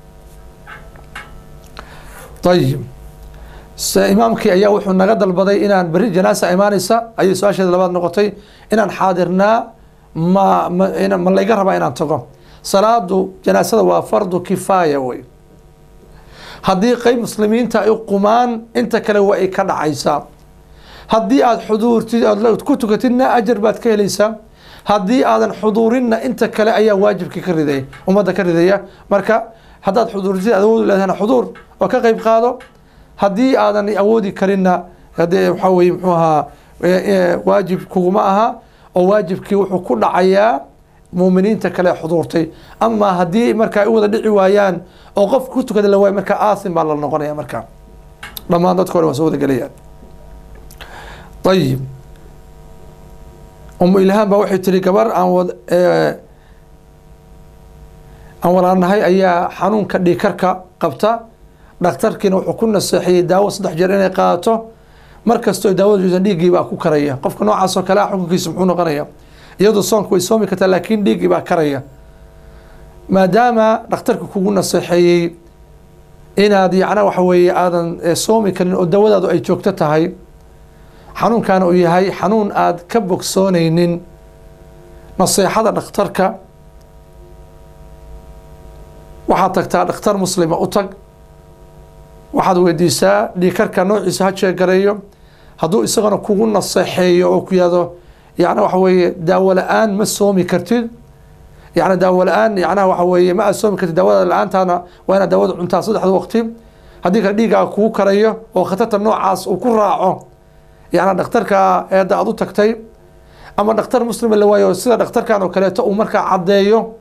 ayib imaamkii ayaa wuxuu naga dalbaday inaan beri janaasa imaaneysa ayay su-aasheeda labaad noqotay inaan xaadirnaa ma ma ma layga rabaa inaan tago salaadu janaasada waa fardu kifaaya wey haddii qeyb muslimiinta ay qumaan inta kale waa ay ka dhacaysaa haddii aada xuduurtid aad ku tukatidna ajar baad ka helaysaa haddii aadan xuduurinna inta kale ayaa waajibkii ka riday ummadda ka ridaya marka haddaad xuduurtid aad awood leedahana xuduur oo ka qeyb qaado haddii aadan awoodi karinna hadee waxaa weye muxuu ahaa waajib kuguma aha oo waajibkii wuxuu ku dhacayaa muuminiinta kale xuduurtay ama haddii marka ay u wada dhici waayaan oo qofka ku tukada la waayo marka aasim baa la noqonaya marka dhammaan dadka hore waa soo wada gelayaan ayib umu ilhaan baa waxay tiri gabar aan wad aan walaanahay ayaa xanuunka dhiikarka qabta dhakhtarkiina wuxuu ku naseexiyey daawo saddex jeer inay qaadato mar kastoo daawada juusan dhiiggii baa ku karaya qofka noocaas oo kale ah xukunkiisa muxuu noqonaya iyadoo soonka way soomi kartaa laakiin dhiiggii baa karaya maadaama dhakhtarka kugu naseexeeyey inaad yacna waxa weeye aadan soomi karin oo dawadaadu ay joogto tahay xanuunkaana uu yahay xanuun aada ka bogsoonaynin naseexada dhakhtarka waxaad tagtaa dhakhtar muslima u tag waxaad weydiisaa dhiikarka noociisa ha jeegareeyo hadduu isagana kugu naseexeeyo oo ku yihahdo yacna waxa weeye daawo la-aan ma soomi kartid yacni daawo la-aan yacnaha waxa weeye ma aad soomi kartid daawada la-aantaana waa inaad daawada cuntaa saddexda waqti haddii kale dhiiggaaga kugu karayo oo khatarta noocaas uu ku raaco yacni dhakhtarka eedda aad u tagtay ama dhakhtar muslima la waayo sida dhakhtarkan oo kaleeto uu markaa caddeeyo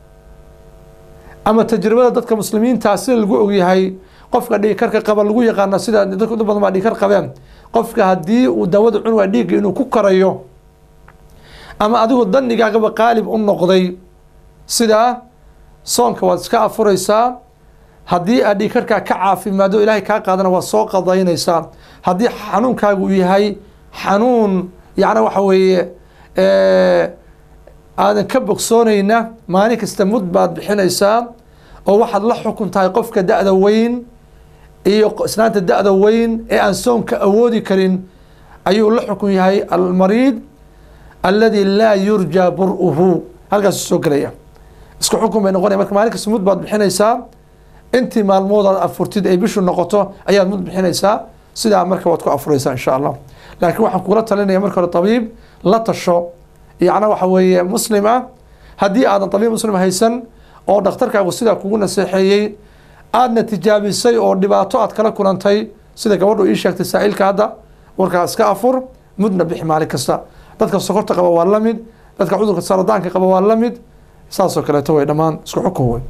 ama tajribada dadka muslimiinta sida lagu ogyahay qofka dhiigkarka qaba lagu yaqaana sida dadka inta badan baa dhiigkar qabeen qofka haddii uu daawada cun waa dhiigga inuu ku karayo ama adigu danigaagaba qaalib u noqday sidaa soonka waad iska afuraysaa haddii aad dhiigkarkaa ka caafimaado ilaahay kaa qaadana waad soo qadaynaysaa haddii xanuunkaagu uu yahay xanuun yacna waxa weeye aadan ka bogsoonayna maalin kasta mud baad bixinaysaa oo waxaad la xukun tahay qofka da-da weyn iyo islaanta da-da weyn ee aan soonka awoodi karin ayuu la xukun yahay almariid aladi laa yurjaa bur-uhu halkaasu soo gelaya isku xukun bay noqonaya marka maalin kasta mud baad bixinaysaa intii maalmood aad afurtid ay bishu noqoto ayaad mud bixinaysaa sidaa marka waad ku afuraysaa insha allah laakiin waxaan kugula talinaya marka hore tabiib la tasho yacna waxa weeye muslim ah haddii aadan tabiib muslim haysan oo dhakhtarkaagu sidaa kugu naseexeeyey aadna tijaabisay oo dhibaato aad kala kulantay sida gabadhu ii sheegtay saa'ilka hadda warkaa iska afur mudna bixi maalin kasta dadka sokorta qaba waa la mid dadka cudurka saradaanka qaba waa la mid saasoo kaleeto way dhammaan isku xukun wey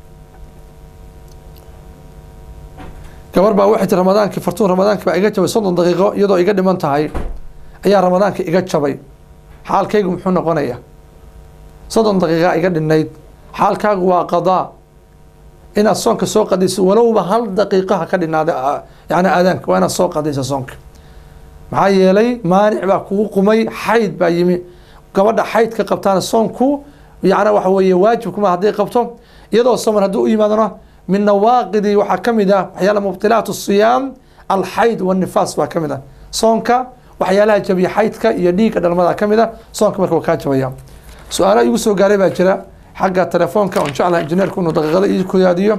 gabar baa waxay tii ramadaankii fartuun ramadaankii baa iga jabay soddon daqiiqo iyadoo iga dhiman tahay ayaa ramadaanka iga jabay xaalkaygu muxuu noqonaya soddon daqiiqa iga dhinayd xaalkaagu waa qadaa inaad soonka soo qadayso walowba hal daqiiqaha ka dhinaada yani aadaanka waa inaad soo qadaysa soonka maxaa yeelay maanic baa kugu qumay xayd baa yimi gabadha xaydka qabtaana soonku yani waxa weeye waajibkuma hadday qabto iyadoo soman hadduu u yimaadona min nawaaqidi waxaa ka mid ah waxyaala mubtilaat siyaam alxayd wanifaas baa ka mid ah soonka waxyaalaha jabiya xaydka iyo dhiigga dhalmada ka mid ah soonka marka waa kaa jabaya su-aalaha igu soo gaaray baa jira xagga telefoonka on jeclaha injineerku inuu daqiiqada ii kuyaadiyo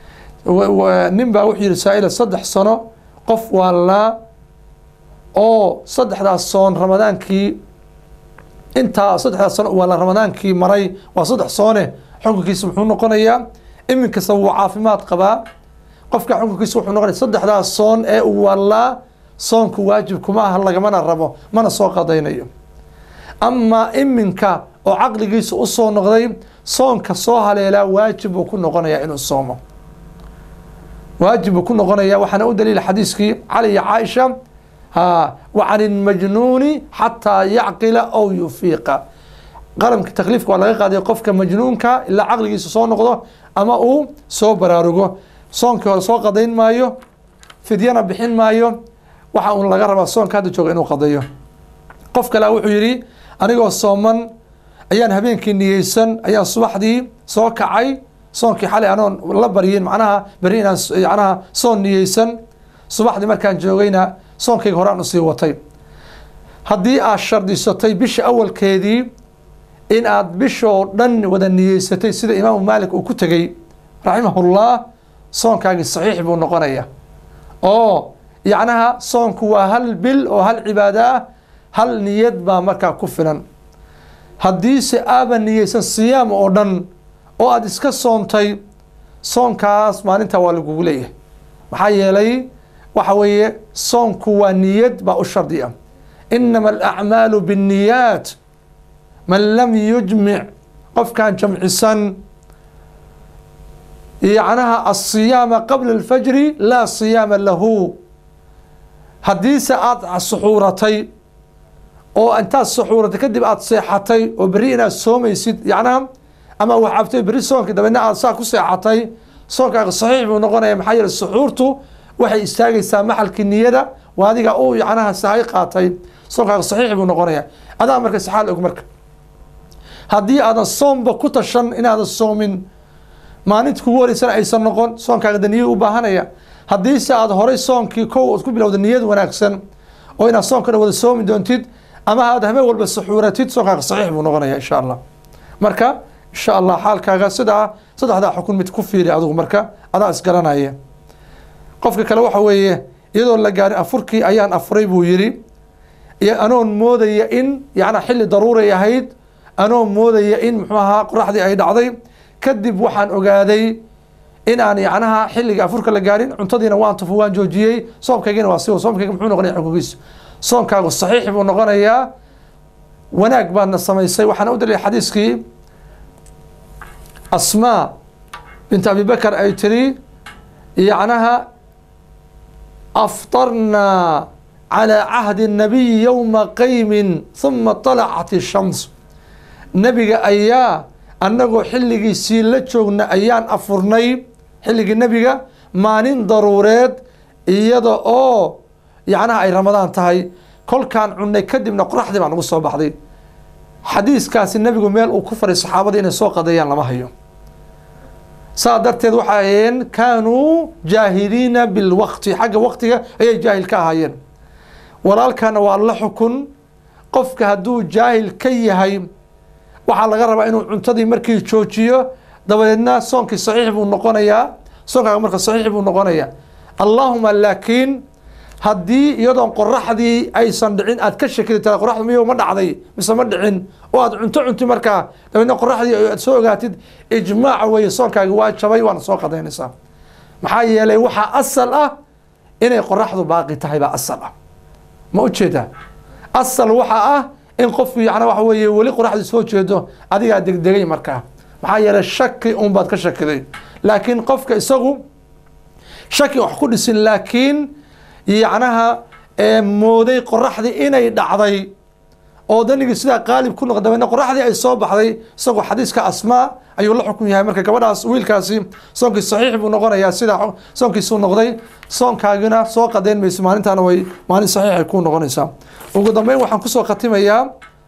nin baa wuxuu yihi saa-ila saddex sano qof waalaa oo saddexdaas soon ramadaankii intaa saddexdaas sano waa la ramadaankii maray waa saddex soone xukunkiisa muxuu noqonayaa iminkasta wuu caafimaad qabaa qofka xukunkiisa wuxuu noqonaya saddexdaas soon ee uu waalaa soonku waajib kuma aha lagamana rabo mana soo qadaynayo amaa iminka oo caqligiisa usoo noqday soonka soo haleelaa waajib buu ku noqonayaa inuu soomo waajib buu ku noqonaya waxaana u daliila xadiiskii cali iyo caaisha ha wa can ilmajnuuni xataa yacqila ow yufiiqa qalamka takliifka waa laga qaaday qofka majnuunka ilaa caqligiisa soo noqdo ama uu soo baraarugo soonkii hore soo qadayn maayo fidyana bixin maayo waxa uun laga rabaa soonka hadda jooga inuu qadayo qof kalea wuxuu yidhi anigoo sooman ayaan habeenkii niyeysan ayaan subaxdii soo kacay soonkii xalay anoon la baryin macnaha beri inaan macnaha soon niyeysan subaxdii markaan joogayna soonkayga horaan usii watay haddii aad shardisatay bisha awalkeedii in aad bishoo dhan wada niyeysatay sida imaamu maalik uu ku tegey raximahullah soonkaagii saxiix buu noqonaya oo yacnaha soonku waa hal bil oo hal cibaado ah hal niyad baa markaa ku filan haddiise aaban niyeysan siyaam oo dhan oo aada iska soontay soonkaas maalintaa waa lagugu leeyahay maxaa yeelay waxa weeye soonku waa niyad baa u shardi ah inama alacmaalu binniyaat man lam yujmic qofkaan jamcisan yacnaha asiyaama qabla alfajri laa siyaama lahu haddiise aada suxuuratay oo intaad suxuuratay kadib aada seexatay oo berri inaad soomaysid yacnaha ama wax cabtay berri soonka dabeedna aad saa ku seexatay soonkaaga saxiix buu noqonaya maxaa yeele suxuurtu waxay istaagaysaa maxalkii niyada waa adiga u yacnaha sahay qaatay soonkaaga saxiix buu noqonaya adaa marka saxaal og marka haddii aadan soomba ku tashan inaadan soomin maalinta kugu horeysana aysan noqon soonkaaga da niyad u baahanaya haddiise aada horay soonkii kow ood ku bilowda niyad wanaagsan oo inaad soonka dhan wada soomi doontid ama aad habeen walba suxuuratid soonkaaga saxiix buu noqonaya insha allah marka insha allah xaalkaaga sidaa saddexdaa xukun mid ku fiiri adigu marka adaa isgaranaya qofka kale waxa weeye iyadoo la gaarin afurkii ayaan afuray buu yidhi iyo anoon moodaya in yacnaa xilli daruuray ahayd anoon moodaya in muxuu ahaa qoraxdii ay dhacday kadib waxaan ogaaday in aan yacnaha xilliga afurka la gaarin cuntadiina waan tufo waan joojiyey soomkaygina waa siwa soomkayga muxuu noqonaya xukunkiisu soonkaagu saxiix buu noqonayaa wanaag baadna samaysay waxaana u dalilay xadiiskii asmaa bint abi bakar ay tiri yacnaha aftarnaa calى cahdi الnabiyi yowma qaymin huma طalacat الshams nebiga ayaa annagoo xilligiisii la joogna ayaan afurnay xilligii nebiga maalin daruureed iyada oo yacnaha ay ramadaan tahay kolkaan cunnay kadibna qoraxdii baa nagu soo baxday xadiiskaasi nebigu meel uu ku faray saxaabadii inay soo qadeeyaan lama hayo saa darteed waxay ahayeen kaanuu jaahiliina bilwaqti xagga waqtiga ayay jaahil ka ahaayeen walaalkana waa la xukun qofka hadduu jaahil ka yahay waxaa laga rabaa inuu cuntadii markii joojiyo dabadeedna soonkii saxiix buu noqonayaa soonkaaga marka saxiix buu noqonayaa allaahuma laakiin haddii iyadoon qoraxdii aysan dhicin aad ka shekili tara qoraxdu miyo ma dhacday mise ma dhicin oo aad cunto cunti markaa dabeedna qoraxdii aad soo ogaatid ijmaac weeye soonkaagi waa jabay waana soo qadaynaysaa maxaa yeelay waxaa asal ah inay qoraxdu baaqi tahay baa asal ah ma ujeedaa asal waxaa ah in qofku yana waxa weeye weli qoraxdu soo jeedo adigaa degdegay markaa maxaa yeelay shaki un baad ka shakiday laakiin qofka isagu shaki wax ku dhisin laakiin yacnaha ee mooday qoraxdii inay dhacday oo danigii sidaa qaalib ku noqda dabeedna qoraxdii ay soo baxday isagoo xadiiska asmaa ayuu la xukun yahay marka gabadhaas wiilkaasi soonkii saxiix buu noqonayaa sidaa soonkiisuu noqday soonkaagina soo qadeyn mayso maalintaana way maalin saxiixay kuu noqonaysaa ugu dambeyn waxaan kusoo khatimayaa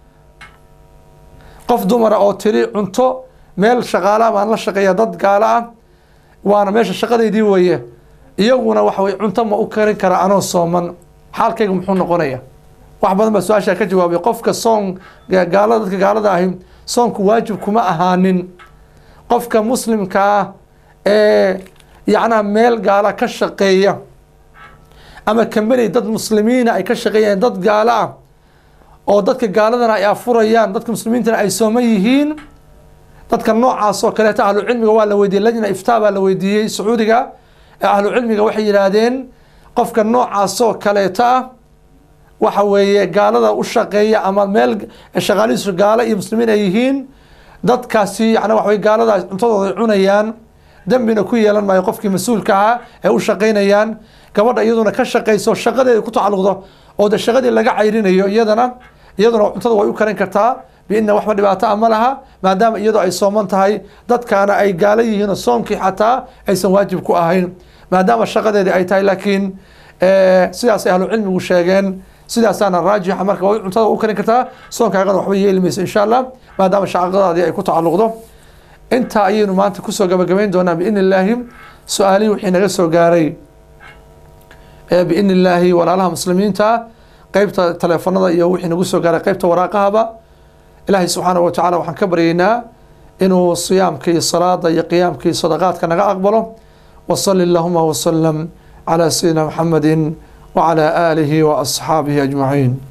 qof dumara oo tiri cunto meel shaqaalaha baan la shaqeeya dad gaalo ah waana meesha shaqadeydii weeye iyaguna waxa weye cunto ma u karin kara anoo sooman xaalkayga muxuu noqonaya wax badan baa su-aashaa ka jawaabay qofka soon gaalada dadka gaalada ahi soonku waajib kuma ahaanin qofka muslimka ah ee yacnaha meel gaala ka shaqeeya ama kambani dad muslimiina ay ka shaqeeyaan dad gaalo ah oo dadka gaaladana ay afurayaan dadka muslimiintana ay sooman yihiin dadka noocaas oo kaleeta ahlucilmiga waa la weydiiyey lajna iftaa baa la weydiiyey sacuudiga ee ahlucilmiga waxay yidhaahdeen qofka noocaas oo kaleeta ah waxa weeye gaalada u shaqeeya ama meel shaqaalihiisu gaalo iyo muslimiin ay yihiin dadkaasi yani waxa weye gaaladaas cuntadooda cunayaan dembina ku yeelan maayo qofkii mas-uulka ahaa ee u shaqaynayaan gabadha iyaduna ka shaqayso shaqadeeda ku tacalluqdo oo de shaqadii laga cayrinayo iyadana iyaduna cuntada way u karin kartaa biina waxba dhibaato a ma laha maadaama iyadoo ay sooman tahay dadkaana ay gaalo yihiin oo soomkii xataa aysan waajib ku ahayn maadaama shaqadeedii ay tahay laakiin sidaasay ahlucilmigu sheegeen sidaasaana raajixa marka way cuntada u karin kartaa soonkaagana waxba yeeli maysa insha allah maadaama shaqadaadii ay ku tacalluqdo intaa ayaynu maanta kusoo gabagabayn doonaa biidni illaahi su-aalihii wixii naga soo gaaray biidni illaahi walaalaha muslimiinta qeybta teleefanada iyo wixii nagu soo gaaray qeybta waraaqahaba ilaahay subxaanahu watacaala waxaan ka baryaynaa inuu siyaamka iyo salaada iyo qiyaamka iyo sadaqaadka naga aqbalo wasali allahuma wasalam calaa sayidina maxamedi wacalaa aalihi wa asxaabihi ajmaciin